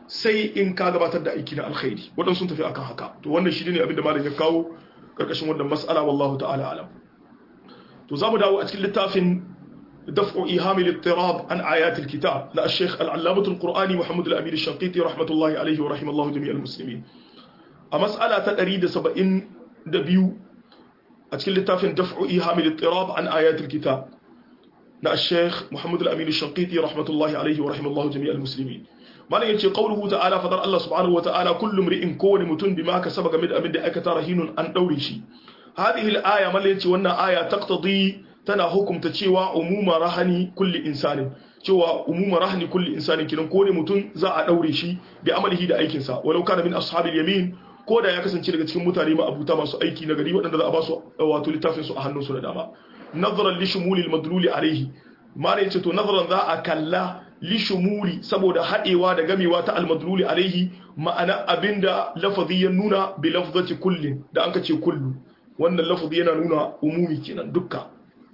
sai in ka gabatar da aiki na alkhairi waɗansu sun tafi akan haka to wannan shi ne abin da malam ya kawo karkashin wannan mas'ala wallahu ta'ala alam to za mu dawo a cikin littafin دفع إيهام الاضطراب عن آيات الكتاب لا الشيخ العلامة القرآني محمد الأمير الشنقيطي رحمة الله عليه ورحمه الله جميع المسلمين أمسألة تأريد سبعين دبيو أتكلم لتافن دفع إيهام الاضطراب عن آيات الكتاب لا الشيخ محمد الأمير الشنقيطي رحمة الله عليه ورحمه الله جميع المسلمين ما يجي قوله تعالى فضل الله سبحانه وتعالى كل امرئ كون متن بما كسب من أمد أكتا رهين أن دوريشي هذه الآية ما يجي وانا آية تقتضي tana hukumta cewa umuma rahani kulli insanin cewa umuma rahani kulli insanin kinan ko ne mutum za a daure shi bi amalihi da aikin sa walau kana min ashabil yamin ko da ya kasance daga cikin mutane ma abuta masu aiki na gari waɗanda za a ba su wato littafin su a hannunsu da dama nazaran li shumuli al-madluli alayhi mana yace to nazaran za a kalla li shumuli saboda hadewa da gamewa ta al-madluli alayhi ma'ana abinda lafazi ya nuna bi lafzati kullin da anka ce kullu wannan lafazi yana nuna umumi kenan dukka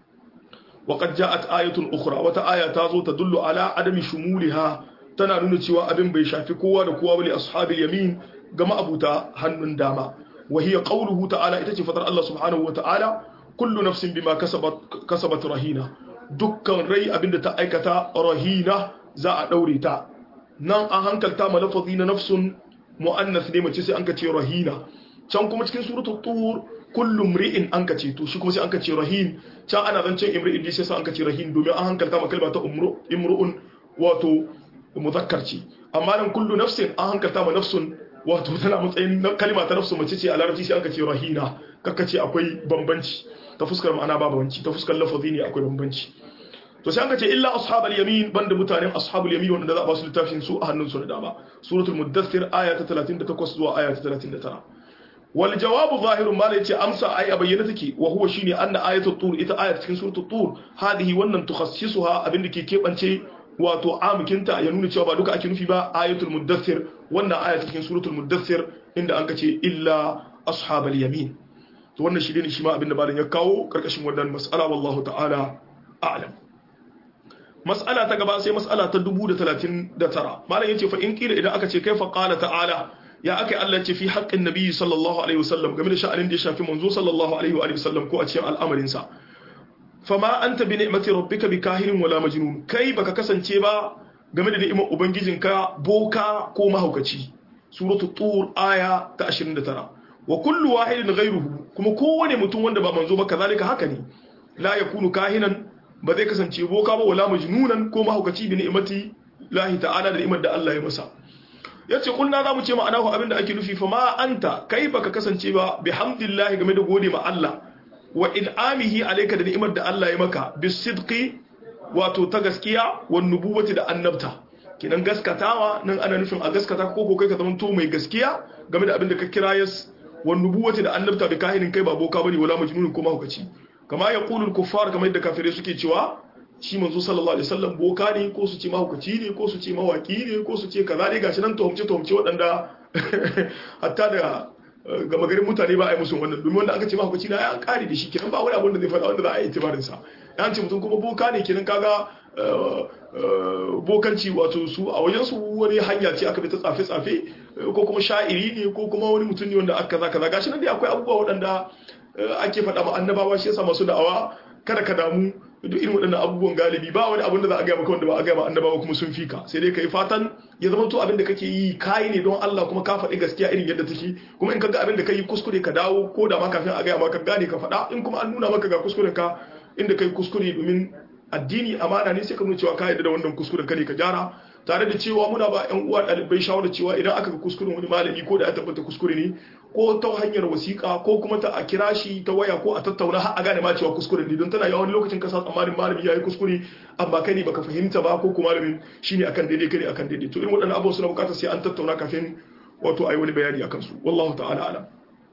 وقد جاءت آية أخرى وتآية تازو تدل على عدم شمولها tana nuna cewa abin bai shafi kowa da kowa bane ashabil yamin ga ma'abuta hannun dama wa hiya qawluhu ta'ala ita ce fadar Allah subhanahu wa ta'ala kullu nafsin bima kasabat kasabat rahina dukkan rai abinda ta aikata rahina za a daure ta nan an hankalta ma lafazi na nafsun muannas ne mace sai an ka ce rahina can kuma cikin suratul tur kullu mri'in an ka ce to shi kuma sai an ka ce rahin can ana zancen imri'in sai sai an ka ce rahin domin an hankalta ma kalma ta imru'un wato muzakkar ce amma nan kullu nafsin an hankalta ma nafsun wato tana matsayin kalma ta nafsu mace ce a larabci sai an ka ce rahina kakka ce akwai bambanci ta fuskar ma'ana ba bambanci ta fuskar lafazi ne akwai bambanci to sai an ka ce illa ashabul yamin banda mutanen ashabul yamin wanda za a ba su littafin su a hannun su da dama suratul muddathir aya ta 38 zuwa aya ta 39 wal jawabu zahirun ma yace amsa ai a bayyana take wa huwa shine anna ayatul tur ita ayat cikin suratul tur hadihi wannan tukhassisuha abinda ke kebance wato amukinta ya nuna cewa ba duka ake nufi ba ayatul muddathir wannan aya cikin suratul muddathir inda an kace illa ashabal yamin to wannan shi ne shi ma abinda malam ya kawo karkashin wannan mas'ala wallahu ta'ala a'lam mas'ala ta gaba sai mas'ala ta 1039 malam yace fa in kila idan aka ce kaifa qala ta'ala ya aka Allah ce fi haƙƙin nabi sallallahu alaihi wasallam game da sha'anin da ya shafi manzo sallallahu alaihi wa sallam ko a cikin al'amarin sa fama anta bi ni'mati rabbika bi kahirin wala majnun kai baka kasance ba game da ni'imar ubangijinka boka ko mahaukaci suratu tur aya ta 29 wa kullu wahidin ghayruhu kuma kowane mutum wanda ba manzo ba kazalika haka ne la yakunu kahinan ba zai kasance boka ba wala majnunan ko mahaukaci bi ni'mati lahi ta'ala da ni'imar da Allah ya masa yace kulna zamu ce ma'anahu abinda ake nufi fa ma anta kai baka kasance ba bihamdillahi game da gode ma Allah wa in'amihi alayka da ni'imar da Allah ya maka bisidqi wato ta gaskiya wan nubuwati da annabta kinan gaskatawa nan ana nufin a gaskata ko ko kai ka zama to mai gaskiya game da abin da ka kira yas wan nubuwati da annabta bi kahinin kai ba boka bane wala majnun ko mahaukaci kama yaqulu al-kuffar kamar yadda kafirai suke cewa shi manzo sallallahu alaihi wasallam boka ne ko su ce mahaukaci ne ko su ce mawaki ne ko su ce kaza ne gashi nan tuhumce tuhumce waɗanda hatta da gama garin mutane ba a yi musu wannan domin wanda aka ce mahaukaci na ya kare da shi kenan ba wani abin da zai faɗa wanda za a yi itibarin sa ya ce mutum kuma boka ne kenan kaga bokanci wato su a wajen su wani hanya ce aka bi ta tsafe tsafe ko kuma sha'iri ne ko kuma wani mutum ne wanda aka kaza kaza gashi nan dai akwai abubuwa waɗanda ake faɗa ma annabawa shi yasa masu da'awa kada ka damu duk irin waɗannan abubuwan galibi ba wani abin da za a gaya maka wanda ba a gaya ma annabawa kuma sun fika sai dai kai fatan ya zama to abin da kake yi kai ne don Allah kuma ka faɗi gaskiya irin yadda take kuma in ka ga abin da kai kuskure ka dawo ko da ma kafin a gaya maka gane ka faɗa in kuma an nuna maka ga kuskuren ka inda kai kuskure domin addini amana ne sai ka nuna cewa ka yarda da wannan kuskuren ka ne ka gyara tare da cewa muna ba ƴan uwa ɗalibai shawara cewa idan aka ga kuskuren wani malami ko da ya tabbata kuskure ne ko ta hanyar wasiƙa ko kuma ta a kira shi ta waya ko a tattauna har a gane ma cewa kuskure ne don tana yawan lokacin ka sa tsammanin malami ya yi kuskure amma kai ne baka fahimta ba ko kuma malamin shine akan daidai kai ne akan daidai to irin waɗannan abubuwa suna buƙatar sai an tattauna kafin wato ayi wani bayani akan su wallahu ta'ala alam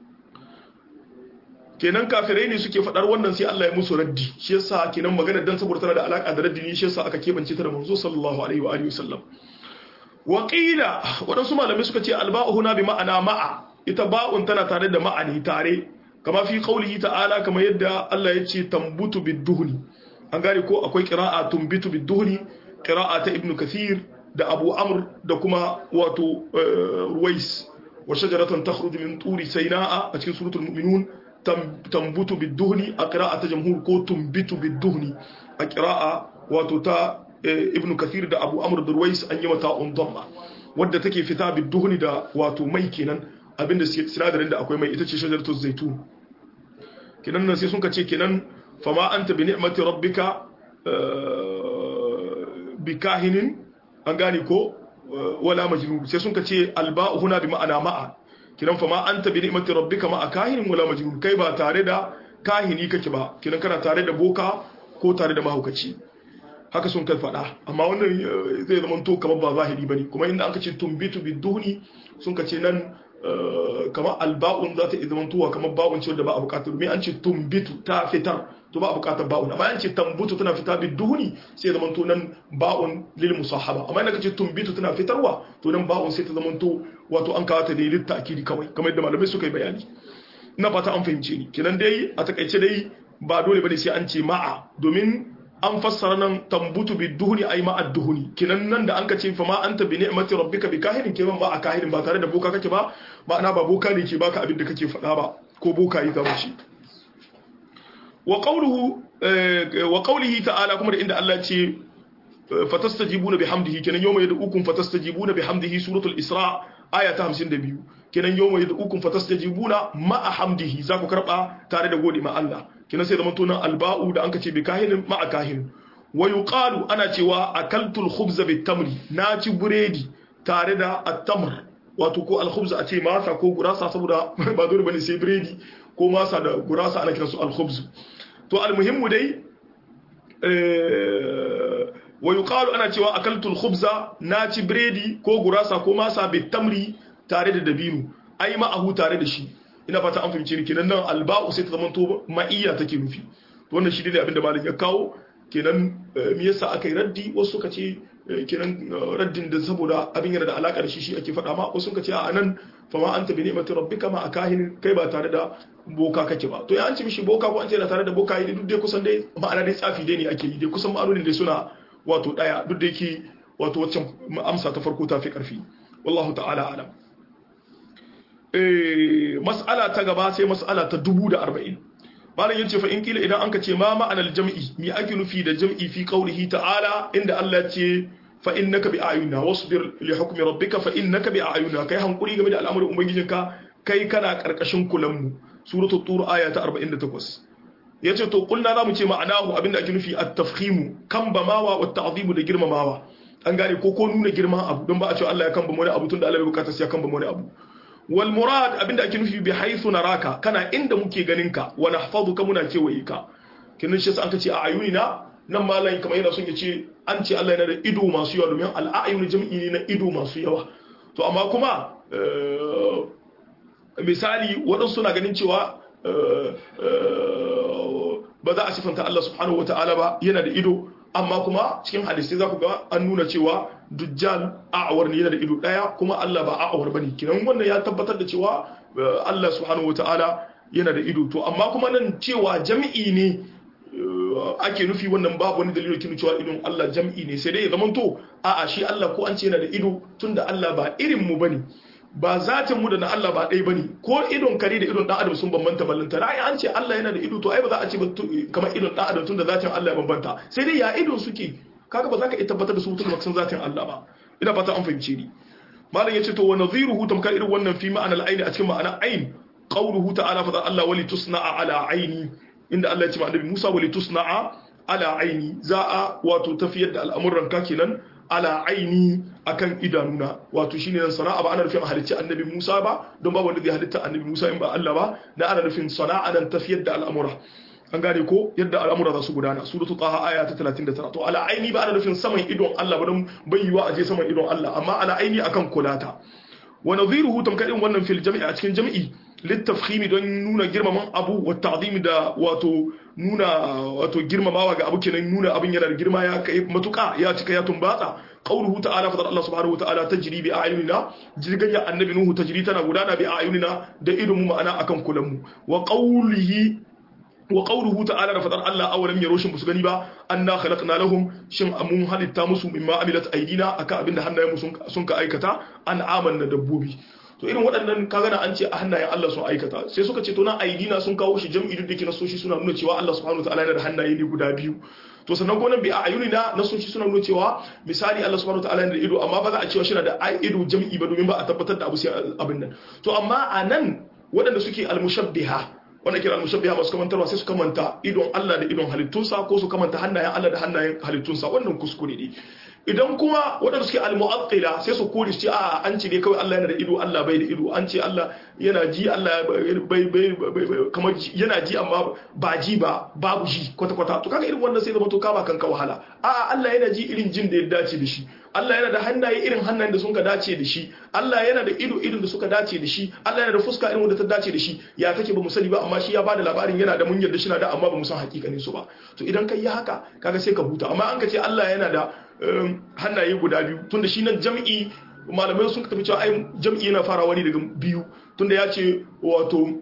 kenan kafirai ne suke faɗar wannan sai Allah ya musu raddi shi yasa kenan magana dan saboda tana da alaka da raddi ne shi yasa aka kebance ta da manzo sallallahu alaihi wa alihi wasallam wa qila wadansu malamai suka ce alba'u huna bi ma'ana ma'a ita ba'un tana tare da ma'ani tare kama fi qaulihi ta'ala kama yadda Allah ya ce tambutu bid-duhni an gane ko akwai qira'a tumbitu bid-duhni qira'a ta ibnu kathir da abu amr da kuma wato ruwais wa shajaratan takhruju min turi sayna'a a cikin suratul mu'minun tambutu bid-duhni a qira'ata jamhur ko tumbitu bid-duhni a qira'a wato ta ibnu kathir da abu amr da ruwais an yi mata undamma wadda take fita bid-duhni da wato mai kenan abinda sinadarin da akwai mai ita ce shajaratu zaitun kenan nan sai sun ce kenan fama anta bi ni'mati rabbika bi kahinin an gane ko wala majnun sai sun ce alba'u huna bi ma'ana ma'a kinan fa ma anta bi ni'mati rabbika ma'a kahinin wala majnun kai ba tare da kahini kake ba kinan kana tare da boka ko tare da mahaukaci haka sun kai fada amma wannan zai zama to kamar ba zahiri bane kuma inda aka ce tumbitu biduhni sun ce nan kamar alba'un za ta iya zama tuwa kamar ba'un ce da ba a bukatar domin an ce tumbitu ta fitar to ba a bukatar ba'un amma an ce tambutu tana fita bi duhuni sai zama to nan ba'un lil musahaba amma idan ka ce tumbitu tana fitarwa to nan ba'un sai ta zama to wato an kawo ta da litta akidi kawai kamar yadda malamai suka yi bayani ina fata an fahimce ni kenan dai a takaice dai ba dole bane sai an ce ma'a domin an fassara nan tambutu bi duhuni ay ma'a duhuni kinan nan da an ka ce fa ma anta bi ni'mati rabbika bi kahinin kenan ba a kahinin ba tare da boka kake ba ma'ana ba boka ne ke baka abin da kake faɗa ba ko boka yi zama shi wa qawluhu wa qawlihi ta'ala kuma da inda Allah ce fatastajibuna bihamdihi kenan yawma yad'ukum fatastajibuna bihamdihi suratul isra aya ta 52 kenan yawma yad'ukum fatastajibuna ma'a hamdihi za ku karba tare da gode ma Allah kenan sai zaman tunan alba'u da anka ce bi kahinin ma'a kahin wa yuqalu ana cewa akaltul khubza bit tamri na ci buredi tare da at-tamr wato ko al-khubza a ce masa ko gurasa saboda ba dole bane sai buredi ko masa da gurasa ana kiransu al-khubz to al-muhimmu dai wa yuqalu ana cewa akaltul khubza na ci biredi ko gurasa ko masa bit tamri tare da dabino ai ma'ahu tare da shi ina fata an fahimce ni kenan nan alba'u sai ta zama to ma'iyya take nufi to wannan shi ne abin da malam ya kawo kenan me yasa aka yi raddi wasu suka ce kenan raddin da saboda abin yana da alaka da shi shi ake faɗa ma wasu suka ce a nan fa ma anta bi ni'mati rabbika ma akahin kai ba tare da boka kake ba to ya an ce mishi boka ko an ce yana tare da boka yi duk dai kusan dai ma'ana dai tsafi dai ne ake yi dai kusan ma'anonin dai suna wato daya duk da yake wato waccan amsa ta farko ta fi karfi wallahu ta'ala alam eh mas'ala ta gaba sai mas'ala ta 1040 malam yace fa in kila idan anka ce ma ma'anar jam'i mi ake nufi da jam'i fi qaulihi ta'ala inda Allah ce fa innaka bi ayuna wasbir li hukmi rabbika fa innaka bi ayuna kai hankuri game da al'amarin ubangijinka kai kana karkashin kulan mu suratul tur aya ta 48 yace to kulna zamu ce ma'anahu abinda ake nufi at-tafkhimu kambamawa wa ta'zimu da girmamawa an gane ko ko nuna girman abu don ba a ce Allah ya kambama wani abu tunda Allah bai bukata sai ya kambama wani abu wal murad abinda ake nufi bi haythu naraka kana inda muke ganin ka wa nahfazuka muna kewaye ka kin shi sai an kace a ayunina nan malam kamar yana son ya ce an ce Allah yana da ido masu yawa domin al-ayun jam'i ne na ido masu yawa to amma kuma misali waɗansu suna ganin cewa ba za a sifanta Allah subhanahu wa ta'ala ba yana da ido amma kuma cikin hadisi za ku ga an nuna cewa dujjal a'awar ne yana da ido ɗaya kuma Allah ba a'awar ba ne kinan wannan ya tabbatar da cewa Allah subhanahu wa ta'ala yana da ido to amma kuma nan cewa jam'i ne ake nufi wannan babu wani dalilin kin cewa idon Allah jam'i ne sai dai ya zamanto a'a shi Allah ko an ce yana da ido tunda Allah ba irin mu bane ba zatin mu da na Allah ba ɗaya bane ko idon kare da idon dan adam sun bambanta ballanta na an ce Allah yana da ido to ai ba za a ce ba kamar idon dan adam tunda zatin Allah ya bambanta sai dai ya idon suke kaga ba za ka iya tabbatar da su tun baksan zatin Allah ba ina fata an fahimce ni malam yace to wa nadhiruhu tamkar irin wannan fi ma'ana al-ayn a cikin ma'ana ayn qawluhu ta'ala fa Allah wali tusna'a ala aini inda Allah ya ce ma annabi Musa wali tusna'a ala aini za a wato tafiyar da al'amuran ka kenan ala aini akan idanuna wato shine nan sana'a ba ana nufin halicci annabi Musa ba don ba wanda zai halitta annabi Musa in ba Allah ba na ana nufin sana'a nan tafiyar da al'amura an gane ko yadda al'amura za su gudana suratu taha aya ta 39 to ala aini ba ana nufin saman idon Allah ba don bayyuwa aje saman idon Allah amma ala aini akan kulata wa nadhiruhu tamkadin wannan fil jami'i a cikin jami'i littafhimi don nuna girmaman abu wa ta'zimi da wato nuna wato girmamawa ga abu kenan nuna abin yana da girma ya kai matuka ya cika ya tumbatsa qauluhu ta'ala fa Allah subhanahu wa ta'ala tajri bi a'yunina jirgan ya annabi nuhu tajri tana gudana bi a'yunina da idon mu ma'ana akan kulan mu wa qawlihi wa qawluhu ta'ala da fadar Allah awalam yaro shin musu gani ba anna khalaqna lahum shin amun halitta musu mimma amilat aidina akan abinda hannayen sun sun ka aikata an amanna dabbobi to irin waɗannan kaga na an ce a hannayen Allah sun aikata sai suka ce to na aidina sun kawo shi jam'i duk dake nasoshi suna nuna cewa Allah subhanahu wataala yana da hannaye ne guda biyu to sannan ko nan bi a ayunina nasoshi suna nuna cewa misali Allah subhanahu wataala yana da ido amma ba za a cewa shi na da ido jam'i ba domin ba a tabbatar da abu sai abin nan to amma a nan waɗanda suke almushabbiha wanda kira al-mushabbiha masu kamantarwa sai su kamanta idon Allah da idon halittunsa ko su kamanta hannayen Allah da hannayen halittunsa wannan kuskure ne idan kuma waɗanda suke al-mu'attila sai su kore su ce a an ce dai kawai Allah yana da ido Allah bai da ido an ce Allah yana ji Allah bai bai kamar yana ji amma ba ji ba babu ji kwata kwata to kaga irin wannan sai zama to kama kanka wahala a Allah yana ji irin jin da ya dace da shi Allah yana da hannaye irin hannayen da suka dace da shi Allah yana da ido irin da suka dace da shi Allah yana da fuska irin wanda ta dace da shi ya take ba mu sani ba amma shi ya bada labarin yana da mun yarda shi na da amma ba mu san hakikanin su ba to idan kai yi haka kaga sai ka huta amma an ka ce Allah yana da hannaye guda biyu tunda shi nan jam'i malamai sun tafi cewa ai jam'i yana farawa ne daga biyu tunda ya ce wato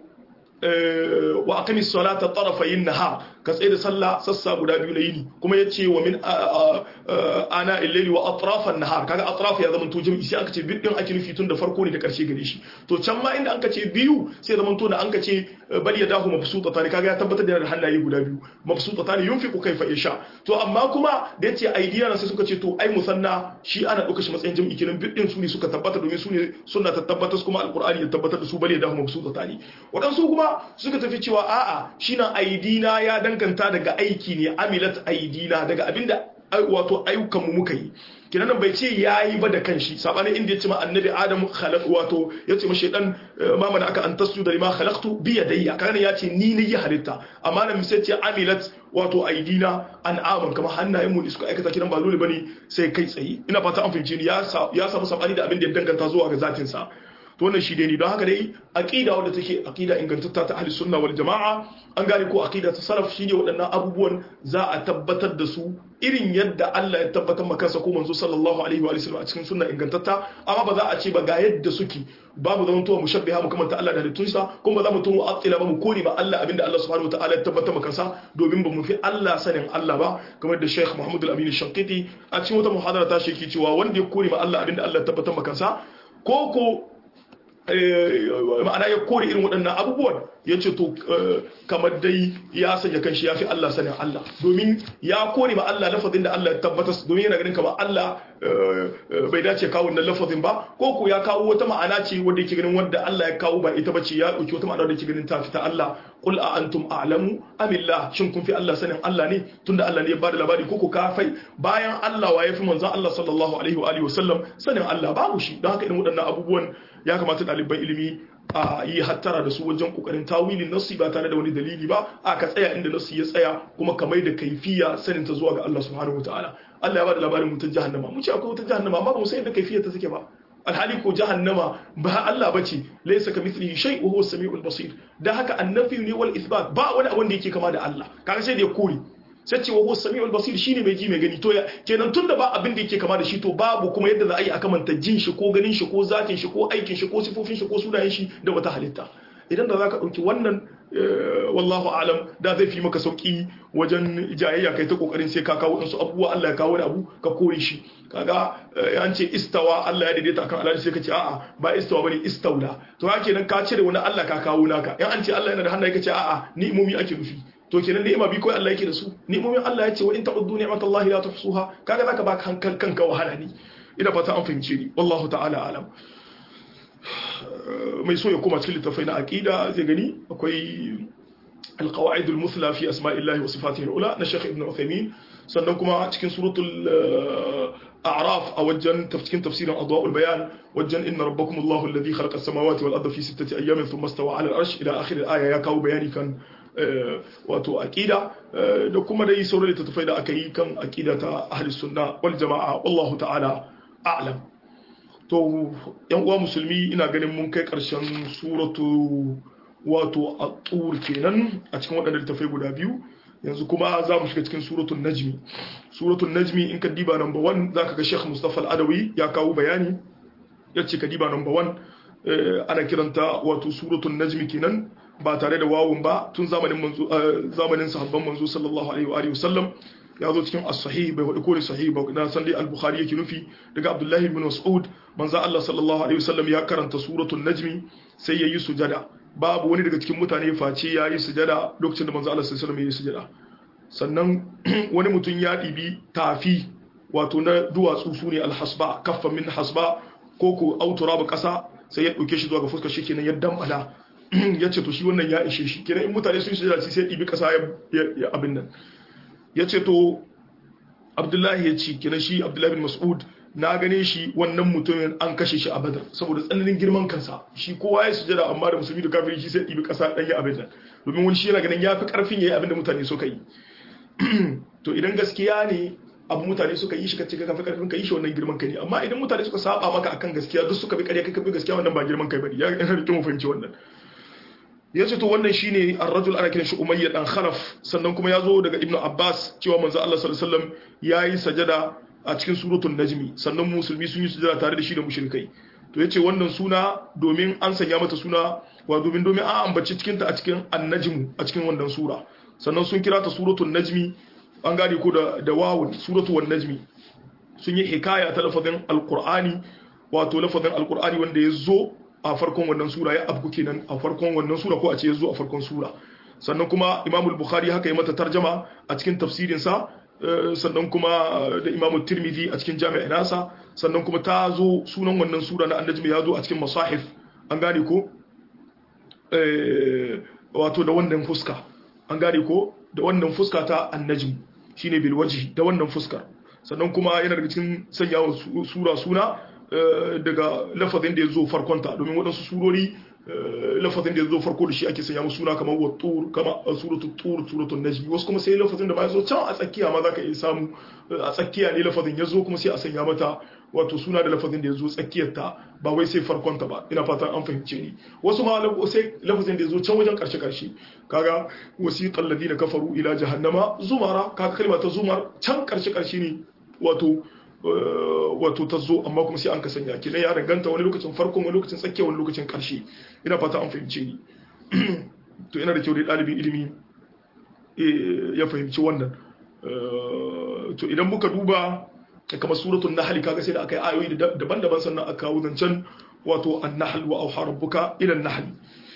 wa aqimis salata tarafayin nahar ka tsaye da sallah sassa guda biyu na yini kuma ya ce wa min ana illali wa atrafan nahar kaga atraf ya zama to jami'i sai aka ce biyu din ake nufi tun da farko ne da karshe gare shi to can ma inda anka ce biyu sai zama to da anka ce bal yadahu mabsuta ne kaga ya tabbatar da hannaye guda biyu mabsuta ne yunfiqu kaifa yasha to amma kuma da yace aidiya sai suka ce to ai musanna shi ana dauka shi matsayin jami'i kenan biyu din su ne suka tabbata domin su ne sunna ta tabbatar kuma alqur'ani ya tabbatar da su bal yadahu mabsuta ne wadansu kuma suka tafi cewa a'a shi nan aidina ya danganta daga aiki ne amilat aidina daga abinda wato ayyukanmu muka yi kinan bai ce yayi ba da kanshi sabanin inda yace ma annabi adam khalaq wato yace ma shaydan ma mana aka an tasjuda lima khalaqtu bi yadayya kana yace ni ne ya halitta amma nan sai ce amilat wato aidina an aman kamar hannayen mu suka aikata kiran ba dole bane sai kai tsaye ina fata an fahimce ni ya ya samu sabani da abin da ya danganta zuwa ga zatin sa to wannan shi ne don haka dai aqida wadda take aqida ingantatta ta ahli sunna wal jamaa an gane ko aqida ta salaf shine waɗannan abubuwan za a tabbatar da su irin yadda Allah ya tabbatar maka kansa ko manzo sallallahu alaihi wa sallam a cikin sunna ingantatta amma ba za a ce ba ga yadda suke babu zaman tuwa mushabbiha mu kamanta Allah da halittunsa kuma ba za mu tuwa mu'attila ba mu kore ba Allah abinda Allah subhanahu wa ta'ala ya tabbatar maka kansa domin ba mu fi Allah sanin Allah ba kamar da Sheikh Muhammad Al-Amin Shankiti a cikin wata muhadara ta shi cewa wanda ya kore ma Allah abinda Allah ya tabbatar maka kansa ko ko ma'ana ya kore irin waɗannan abubuwan ya ce to kamar dai ya sanya kanshi ya fi Allah sanin Allah domin ya kore ma Allah lafazin da Allah ya tabbatar domin yana ganin kamar Allah bai dace kawo wannan lafazin ba ko ko ya kawo wata ma'ana ce wanda yake ganin wanda Allah ya kawo ba ita bace ya dauki wata ma'ana da yake ganin ta fita Allah qul a antum a'lamu amillah shin kun fi Allah sanin Allah ne tunda Allah ne ya bada labari ko ko kafai bayan Allah wa yafi manzon Allah sallallahu alaihi wa alihi wasallam sanin Allah babu shi don haka irin waɗannan abubuwan ya kamata ɗaliban ilimi a yi hattara da su wajen kokarin tawilin nassi ba tare da wani dalili ba a ka tsaya inda nassi ya tsaya kuma ka mai da kaifiya sanin ta zuwa ga Allah subhanahu wataala Allah ya bada labarin wutar jahannama mu ce akwai wutar jahannama amma ba mu san inda kaifiyar ta take ba alhali ko jahannama ba Allah bace laysa kamithlihi shay wa huwa as-sami'ul basir da haka annafi ne wal ithbat ba wani abu da yake kama da Allah kaga sai da ya kore sai ce wa huwa samiul basir shine mai ji mai gani to kenan tunda ba abin da yake kama da shi to babu kuma yadda za a yi a kamanta jin shi ko ganin shi ko zatin shi ko aikin shi ko sifofin shi ko sunayen shi da wata halitta idan da zaka dauki wannan wallahu alam da zai fi maka sauki wajen jayayya kai ta kokarin sai ka kawo wasu abubuwa Allah ya kawo wani abu ka kore shi kaga an ce istawa Allah ya daidaita akan Allah sai ka ce a'a ba istawa bane istaula to haka kenan ka cire wani Allah ka kawo naka in an ce Allah yana da hannaye ka ce a'a ni'imomi ake nufi to kenan ni'ima bi kawai Allah yake da su ni'imomin Allah ya ce wa in ta'uddu ni'matallahi la tuhsuha kaga zaka baka hankal kanka wahala ni ina fata an fahimce ni wallahu ta'ala alam mai so ya koma cikin littafai na aqida zai gani akwai القواعد المثلى في أسماء الله وصفاته الأولى نشيخ ابن عثيمين sannan kuma cikin suratul a'raf a wajen cikin tafsirin adwa'ul bayan wajen inna rabbakum Allahu alladhi khalaqa as-samawati wal arda fi sittati ayyamin thumma istawa 'ala al-arsh ila akhir al-aya ya kawo bayani kan wato aqida da kuma dai sauran littattafai da aka yi kan aqida ta ahli sunna wal jama'a wallahu ta'ala a'lam to yan uwa musulmi ina ganin mun kai karshen suratu wato at-tur kenan a cikin waɗannan littattafai guda biyu yanzu kuma za mu shiga cikin suratul najmi suratul najmi in ka diba number 1 zaka ga Sheikh Mustafa Al-Adawi ya kawo bayani yace ka diba number 1 ana kiranta wato suratul najmi kenan ba tare da wawun ba tun zamanin manzo zamanin sahabban manzo sallallahu alaihi wa alihi wasallam ya zo cikin as-sahih bai wadi kore sahih ba na san dai al-bukhari yake nufi daga abdullahi ibn mas'ud manzo Allah sallallahu alaihi wasallam ya karanta suratul najmi sai yayi sujada babu wani daga cikin mutane face yayi sujada lokacin da manzo Allah sallallahu alaihi wasallam yayi sujada sannan wani mutum ya dibi tafi wato na duwatsu sune al-hasba kaffan min hasba ko ko autura ba kasa sai ya dauke shi zuwa ga fuskar shi kenan ya damala ya ce to shi wannan ya ishe shi kenan in mutane sun sujada sai dibi kasa ya abin nan ya ce to abdullahi ya ce kina shi abdullahi bin mas'ud na gane shi wannan mutumin an kashe shi a badar saboda tsananin girman kansa shi kowa ya sujada amma da musulmi da kafiri shi sai ɗibi ƙasa ɗan ya abin nan domin wani shi yana ganin ya fi ƙarfin ya yi abin da mutane suka yi to idan gaskiya ne abu mutane suka yi shi ka ce ka fi ƙarfin ka yi shi wannan girman kai ne amma idan mutane suka saba maka akan gaskiya duk suka bi ƙarya kai ka bi gaskiya wannan ba girman kai bane ya yana da kyau mu fahimci wannan ya ce to wannan shine ar-rajul ana kiran shi umayya dan khalaf sannan kuma ya zo daga ibnu abbas cewa manzo Allah sallallahu alaihi wasallam yayi sajada a cikin suratul najmi sannan musulmi sun yi sujada tare da shi da mushrikai to yace wannan suna domin an sanya mata suna wa domin domin an ambaci cikin ta a cikin an-najm a cikin wannan sura sannan sun kira ta suratul najmi an gane ko da da wawun suratul wan najmi sun yi hikaya ta lafazin alqur'ani wato lafazin alqur'ani wanda ya zo a farkon wannan sura ya abu kenan a farkon wannan sura ko a ce ya zo a farkon sura sannan kuma imamul bukhari haka yi mata tarjama a cikin tafsirinsa sannan kuma da imamul tirmidhi a cikin jami'a nasa sannan kuma ta zo sunan wannan sura na annajmi ya zo a cikin masahif an gane ko wato da wannan fuska an gane ko da wannan fuska ta annajmi shine bil wajhi da wannan fuskar sannan kuma yana daga cikin sanyawa sura suna daga lafazin da ya zo farkonta domin waɗansu surori lafazin da ya zo farko da shi ake sanya musu suna kamar wattur kama suratul tur suratul najmi wasu kuma sai lafazin da ma ya zo can a tsakiya ma zaka iya samu a tsakiya ne lafazin ya zo kuma sai a sanya mata wato suna da lafazin da ya zo tsakiyar ta ba wai sai farkonta ba ina fatan an fahimce ni wasu ma sai lafazin da ya zo can wajen karshe karshe kaga wasiqal ladina kafaru ila jahannama zumara kaga kalma ta zumar can karshe karshe ne wato wato ta zo amma kuma sai an ka sanya kenan ya danganta wani lokacin farko wani lokacin tsakiya wani lokacin karshe ina fata an fahimce ni to ina da kyau dai ɗalibin ilimi ya fahimci wannan to idan muka duba kamar suratul nahl kaga sai da aka yi ayoyi daban-daban sannan aka kawo zancen wato an-nahl wa auha rabbuka ila an-nahl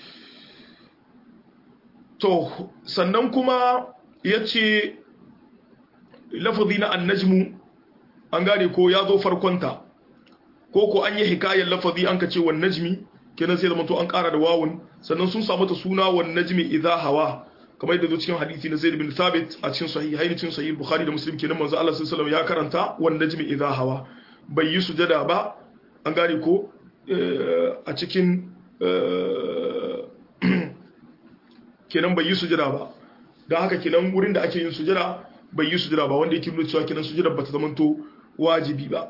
to sannan kuma yace lafazi na an-najmu an gane ko ya zo farkonta ko ko an yi hikayar lafazi an ka ce wan najmi kenan sai da to an kara da wawun sannan sun samu ta suna wan najmi idha hawa kamar yadda zo cikin hadisi na Zaid bin Thabit a cikin sahihain cikin sahih Bukhari da Muslim kenan manzo Allah sallallahu alaihi wasallam ya karanta wan najmi idha hawa bai yi sujada ba an gane ko a cikin kenan bai yi sujada ba don haka kenan wurin da ake yin sujada bai yi sujada ba wanda yake nuna cewa kenan sujada bata zamanto wajibi ba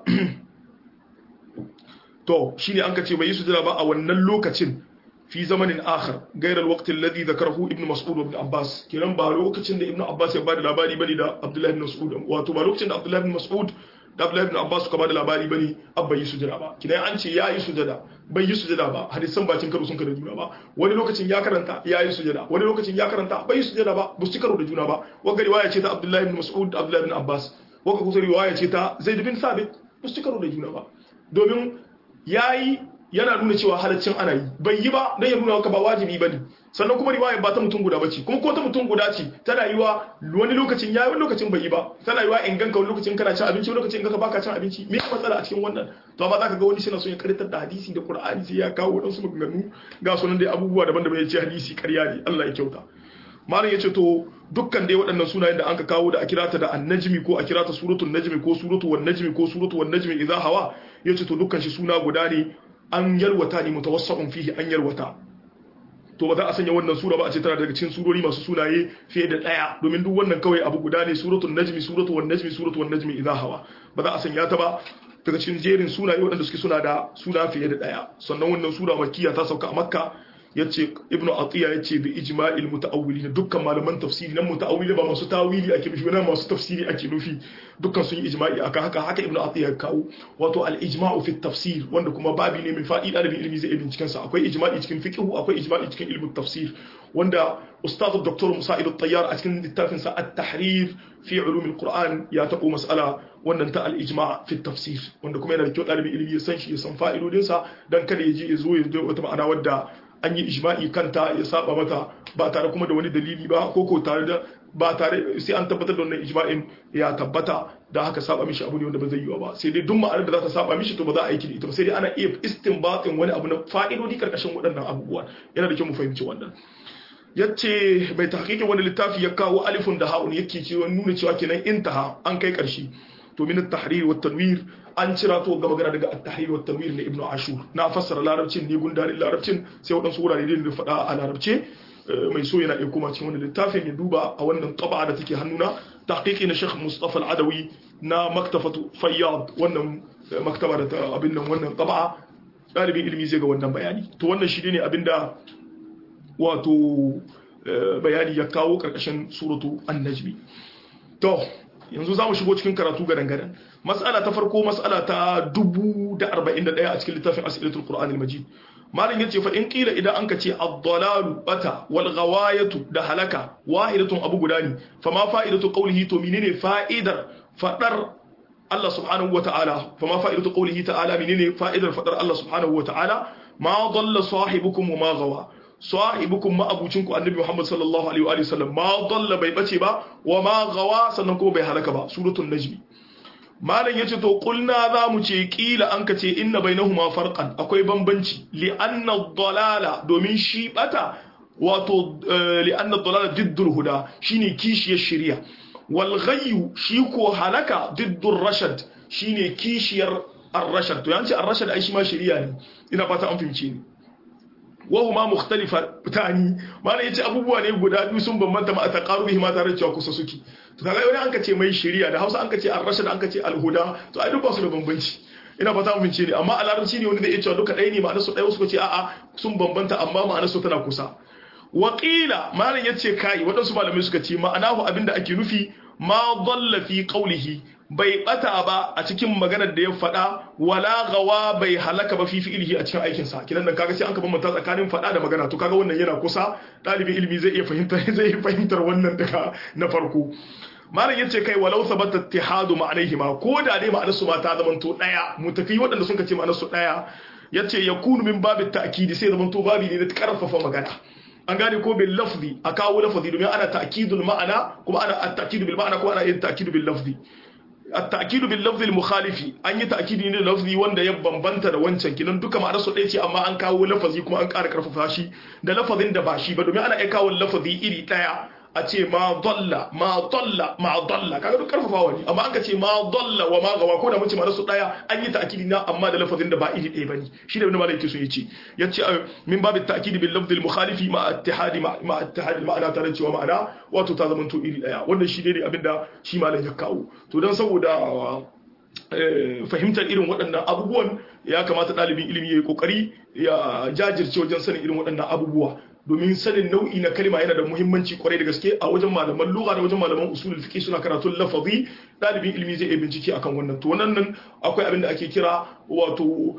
to shine an kace bai yi sujada ba a wannan lokacin fi zamanin akhar gairar alwaqt alladhi dhakarahu ibn mas'ud ibn abbas kiran ba lokacin da ibn abbas ya bada labari bane da abdullahi ibn mas'ud wato ba lokacin da abdullahi ibn mas'ud da abdullahi ibn abbas suka bada labari bane abba yi sujada ba kidan an ce ya yi sujada bai yi sujada ba hadisan bacin karo sun karo juna ba wani lokacin ya karanta ya yi sujada wani lokacin ya karanta bai yi sujada ba ba su karo da juna ba wanda riwaya ce ta abdullahi ibn mas'ud da abdullahi ibn abbas waka kusa riwaya ce ta zaid bin sabit ba su karo da juna ba domin yayi yana nuna cewa halaccin ana yi bai yi ba dan ya nuna maka ba wajibi bane sannan kuma riwaya ba ta mutum guda bace kuma ko ta mutum guda ce tana yiwa wani lokacin yayi wani lokacin bai yi ba tana yiwa in ganka wani lokacin kana cin abinci wani lokacin in ganka baka cin abinci me ya matsala a cikin wannan to amma zaka ga wani shi na so ya karitar da hadisi da qur'ani sai ya kawo wadansu maganganu ga sunan dai abubuwa daban-daban ya ce hadisi ƙarya ne Allah ya kyauta malam ya ce to dukkan dai waɗannan sunayen da anka kawo da a kirata da annajmi ko a kirata suratul najmi ko suratul wan najmi ko suratul wan najmi idza hawa yace to dukkan shi suna guda ne an yalwata ne mutawassaqun fihi an yalwata to ba za a sanya wannan sura ba a ce tana daga cikin surori masu sunaye fiye da daya domin duk wannan kawai abu guda ne suratul najmi suratul wan najmi suratul wan najmi idza hawa ba za a sanya ta ba daga cikin jerin sunaye waɗanda suke suna da suna fiye da daya sannan wannan sura makkiya ta sauka a makka yace ibnu atiya yace bi ijma'il mutaawwilin dukkan malaman tafsiri nan mutaawwili ba masu tawili ake nufi nan masu tafsiri ake nufi dukkan sun yi ijma'i akan haka haka ibnu atiya ya kawo wato al ijma'u fi tafsir wanda kuma babi ne mai fa'ida da ilimi zai binciken sa akwai ijma'i cikin fiqh akwai ijma'i cikin ilmin tafsir wanda ustaz dr musa'id at-tayyar a cikin littafin sa at-tahrir fi ulum al-qur'an ya tabo mas'ala wannan ta al-ijma' fi tafsir wanda kuma yana da kyau dalibin ilimi ya san shi ya san fa'idodin sa dan kada ya je ya zo ya zo wata ma'ana wadda an yi ijma'i kanta ya saba mata ba tare kuma da wani dalili ba ko ko tare da ba tare sai an tabbatar da wannan ijma'in ya tabbata da haka saba mishi abu ne wanda ba zai yi ba sai dai duk ma'anar da za ta saba mishi to ba za a aiki da ita ba sai dai ana iya istinbatin wani abu na fa'idodi karkashin waɗannan abubuwa yana da kyau mu fahimci wannan yace bai tahqiqin wani littafi ya kawo alifun da ha'un yake cewa nuna cewa kenan intaha an kai karshe to min at-tahrir wa tanwir an cira to ga magana daga at-tahrir wa tanwir ne ibnu ashur na fassara larabcin ne gundarin larabcin sai wadansu wurare da faɗa a larabce mai so yana iya kuma cikin wannan littafin ya duba a wannan taba da take hannuna tahqiqi na Sheikh Mustafa Al-Adawi na maktafatu Fayyad wannan maktaba da ta abin nan wannan taba dalibin ilimi zai ga wannan bayani to wannan shi ne abinda wato bayani ya kawo karkashin suratu an-najmi to yanzu za mu shigo cikin karatu gadan gadan mas'ala ta farko mas'ala ta 1041 a cikin littafin as'ilatul qur'an al-majid malam yace fa in qila idan anka ce ad-dalalu bata wal ghawayatu da halaka wahidatun abu guda ne fa ma fa'idatu qawlihi to menene fa'idar fadar Allah subhanahu wa ta'ala fa ma fa'idatu qawlihi ta'ala menene fa'idar fadar Allah subhanahu wa ta'ala ma dalla sahibukum wa ma gawa sahibukum ma abucinku annabi Muhammad sallallahu alaihi wa sallam ma dalla bai bace ba wa ma gawa sannan ko bai halaka ba suratul najmi malam yace to kulna za mu ce kila an ka ce inna bainahuma farqan akwai bambanci li anna dalala domin shi bata wato li anna dalala diddul huda shine kishiyar shari'a wal ghayyu shi ko halaka diddur rashad shine kishiyar ar-rashad to yanci ar-rashad ai shi ma shari'a ne ina fata an fahimce ni wahuma mukhtalifa tani malam yace abubuwa ne guda biyu sun bambanta ma a taqarubihi ma tare cewa kusa suke to kaga wani an ka ce mai shari'a da Hausa an ka ce ar-rashad an ka ce al-huda to ai duk ba su da bambanci ina fata mun ce ne amma a larabci ne wanda zai iya cewa duka ɗaya ne ma'anar su ɗaya suka ce a'a sun bambanta amma ma'anar su tana kusa Waƙila malam yace kai waɗansu malamai suka ce ma'anahu abinda ake nufi ma dalla fi qawlihi bai bata ba a cikin maganar da ya faɗa wala gawa bai halaka ba fi fi'ilihi a cikin aikin sa kidan nan kaga sai an ka bambanta tsakanin faɗa da magana to kaga wannan yana kusa ɗalibin ilimi zai iya fahimtar zai iya fahimtar wannan daga na farko malam yace kai walau sabata ittihadu ma'anaihima ko da dai ma'anar su ma ta zamanto daya mu tafi waɗanda sun ce ma'anar su daya yace yakunu min babit ta'kidi sai zamanto babi ne da karfafa magana an gane ko bil lafzi a kawo lafzi domin ana ta'kidul ma'ana kuma ana at-ta'kidu bil ma'ana kuma ana yin ta'kidu bil lafzi at-ta'kidu bil lafzi al-mukhalifi an yi ta'kidi ne da lafzi wanda ya bambanta da wancan kinan duka ma'anar su ɗaya ce amma an kawo lafazi kuma an ƙara karfafa shi da lafazin da ba shi ba domin ana iya kawo lafazi iri ɗaya a ce ma dalla ma dalla ma dalla kaga duk karfafawa ne amma an ka ce ma dalla wa ma gawa ko da mun ce ma su daya an yi ta'kidi na amma da lafazin da ba iri ɗaya bane shi da wani malai yake so yace yace min babu ta'kidi bil lafz al mukhalifi ma ittihadi ma ittihadi ma'ana tare cewa ma'ana wato ta zama to iri ɗaya wannan shi ne abinda shi malai ya kawo to dan saboda fahimtar irin waɗannan abubuwan ya kamata ɗalibin ilimi ya yi ƙoƙari ya jajirce wajen sanin irin waɗannan abubuwa domin sanin nau'i na kalma yana da muhimmanci kwarai da gaske a wajen malaman lugha da wajen malaman usulul fiqh suna karatun lafazi dalibin ilimi zai iya bincike akan wannan to wannan akwai abin da ake kira wato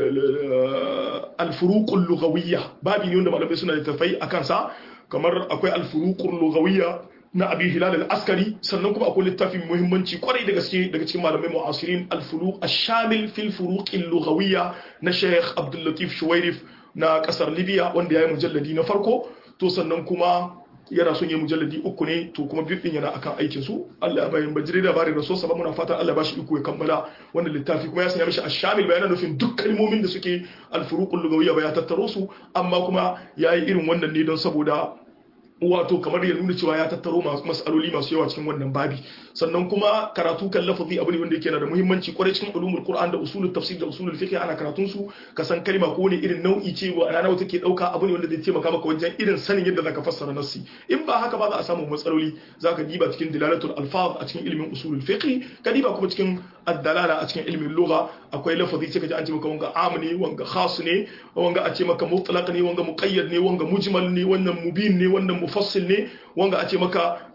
al-furuqul lughawiyya babi ne wanda malamai suna da tafai akan sa kamar akwai al-furuqul lughawiyya na abi hilal al-askari sannan kuma akwai littafin muhimmanci kwarai da gaske daga cikin malamai mu'asirin al-furuq ash-shamil fil furuq al-lughawiyya na Sheikh Abdul Latif Shuwairif na kasar Libya wanda yayi mujalladi na farko to sannan kuma yana son yi mujalladi uku ne to kuma biyu din yana akan aikin su Allah bayan bajire da bari rasul sa muna fatan Allah bashi iko ya kammala wannan littafi kuma ya sanya mishi ash-shamil bayanan nufin duk kalmomin da suke al-furuq al-lughawiyya ba ya tattaro su amma kuma yayi irin wannan ne don saboda wato kamar ya nuna cewa ya tattaro mas'aloli masu yawa cikin wannan babi sannan kuma karatu kan lafazi abu ne wanda yake da muhimmanci kwarai cikin ulumul qur'an da usulul tafsir da usulul fiqh ana karatun su ka san kalma ko ne irin nau'i ce wa rana wata ke dauka abu ne wanda zai taimaka maka wajen irin sanin yadda zaka fassara nassi in ba haka ba za a samu matsaloli zaka diba cikin dilalatul alfaz a cikin ilimin usulul fiqh ka diba kuma cikin ad-dalala a cikin ilimin lugha akwai lafazi sai ka ji an ce maka wanga am ne wanga khas ne wanga a ce maka mutlaq ne wanga muqayyad ne wanga mujmal ne wannan mubin ne wannan mufassil ne wanga a ce maka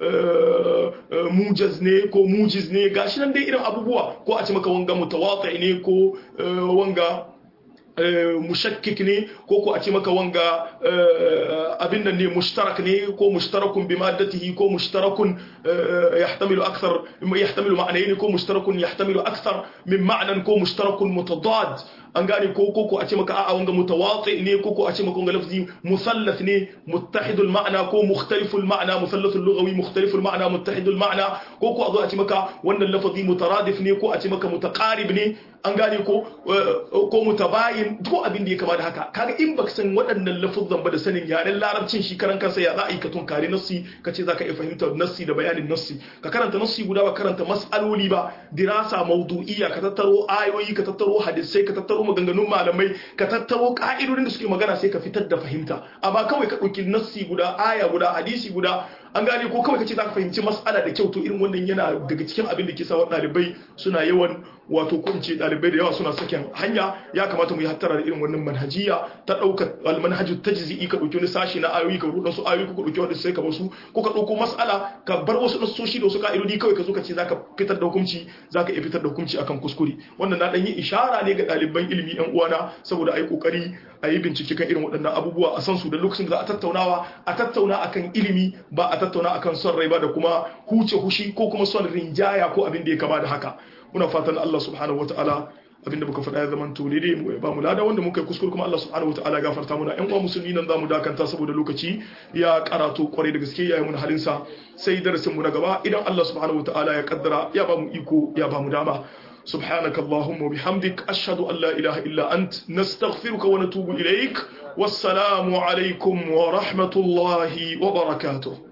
mujaz ne ko mujiz ne gashi nan dai irin abubuwa ko a ce maka wanga mutawati ne ko wanga mushakkik ne ko ko a ce maka wanga abin nan ne mushtarak ne ko mushtarakun bi maddatihi ko mushtarakun yahtamilu akthar yahtamilu ma'anayn ko mushtarakun yahtamilu akthar min ma'nan ko mushtarakun mutadad an gane ko ko a ce maka a'a wanga mutawati ne ko ko a ce maka wanga lafzi musallath ne muttahidul ma'na ko mukhtaliful ma'na musallathul lughawi mukhtaliful ma'na muttahidul ma'na ko ko a zo a ce maka wannan lafzi mutaradif ne ko a ce maka mutaqarib ne an gane ko ko mutabayin duk abin da ya kama da haka kaga in baka san waɗannan lafuzan ba da sanin yaren larabcin shi karan kansa ya za a yi ka tunkari nassi ka ce zaka iya fahimtar nassi da bayanin nassi ka karanta nassi guda ba karanta mas'aloli ba dirasa mawdu'iyya ka tattaro ayoyi ka tattaro hadisai ka tattaro maganganun malamai ka tattaro ka'idodin da suke magana sai ka fitar da fahimta amma kawai ka ɗauki nassi guda aya guda hadisi guda an gane ko kawai kace za ka fahimci mas'ala da kyau to irin wannan yana daga cikin abin da ke sa ɗalibai suna yawan wato ko in ce ɗalibai da yawa suna sakin hanya ya kamata mu yi hattara da irin wannan manhajiya ta ɗauka almanhaju tajzi'i ka ɗauki wani sashi na ayoyi ka ruɗa su ayoyi ko ka ɗauki wani sai ka basu ko ka ɗauko mas'ala ka bar wasu nasoshi da wasu ka'idodi kawai ka zo ka ce zaka fitar da hukunci zaka iya fitar da hukunci akan kuskure wannan na ɗan yi ishara ne ga ɗaliban ilimi yan uwana saboda a yi ƙoƙari a yi bincike kan irin waɗannan abubuwa a san su da lokacin da za a tattaunawa a tattauna akan ilimi ba a tattauna akan son rai ba da kuma huce hushi ko kuma son rinjaya ko abin da ya kama da haka muna fatan Allah subhanahu wataala abinda muka faɗa ya zaman to ne mu ba mu lada wanda muka yi kuskure kuma Allah subhanahu wataala gafarta muna ƴan uwa musulmi nan zamu dakanta saboda lokaci ya karatu kwarai da gaske yayi mun halin sa sai darasin mu na gaba idan Allah subhanahu wataala ya kaddara ya ba mu iko ya ba mu dama سبحانك اللهم وبحمدك أشهد أن لا إله إلا أنت نستغفرك ونتوب إليك والسلام عليكم ورحمة الله وبركاته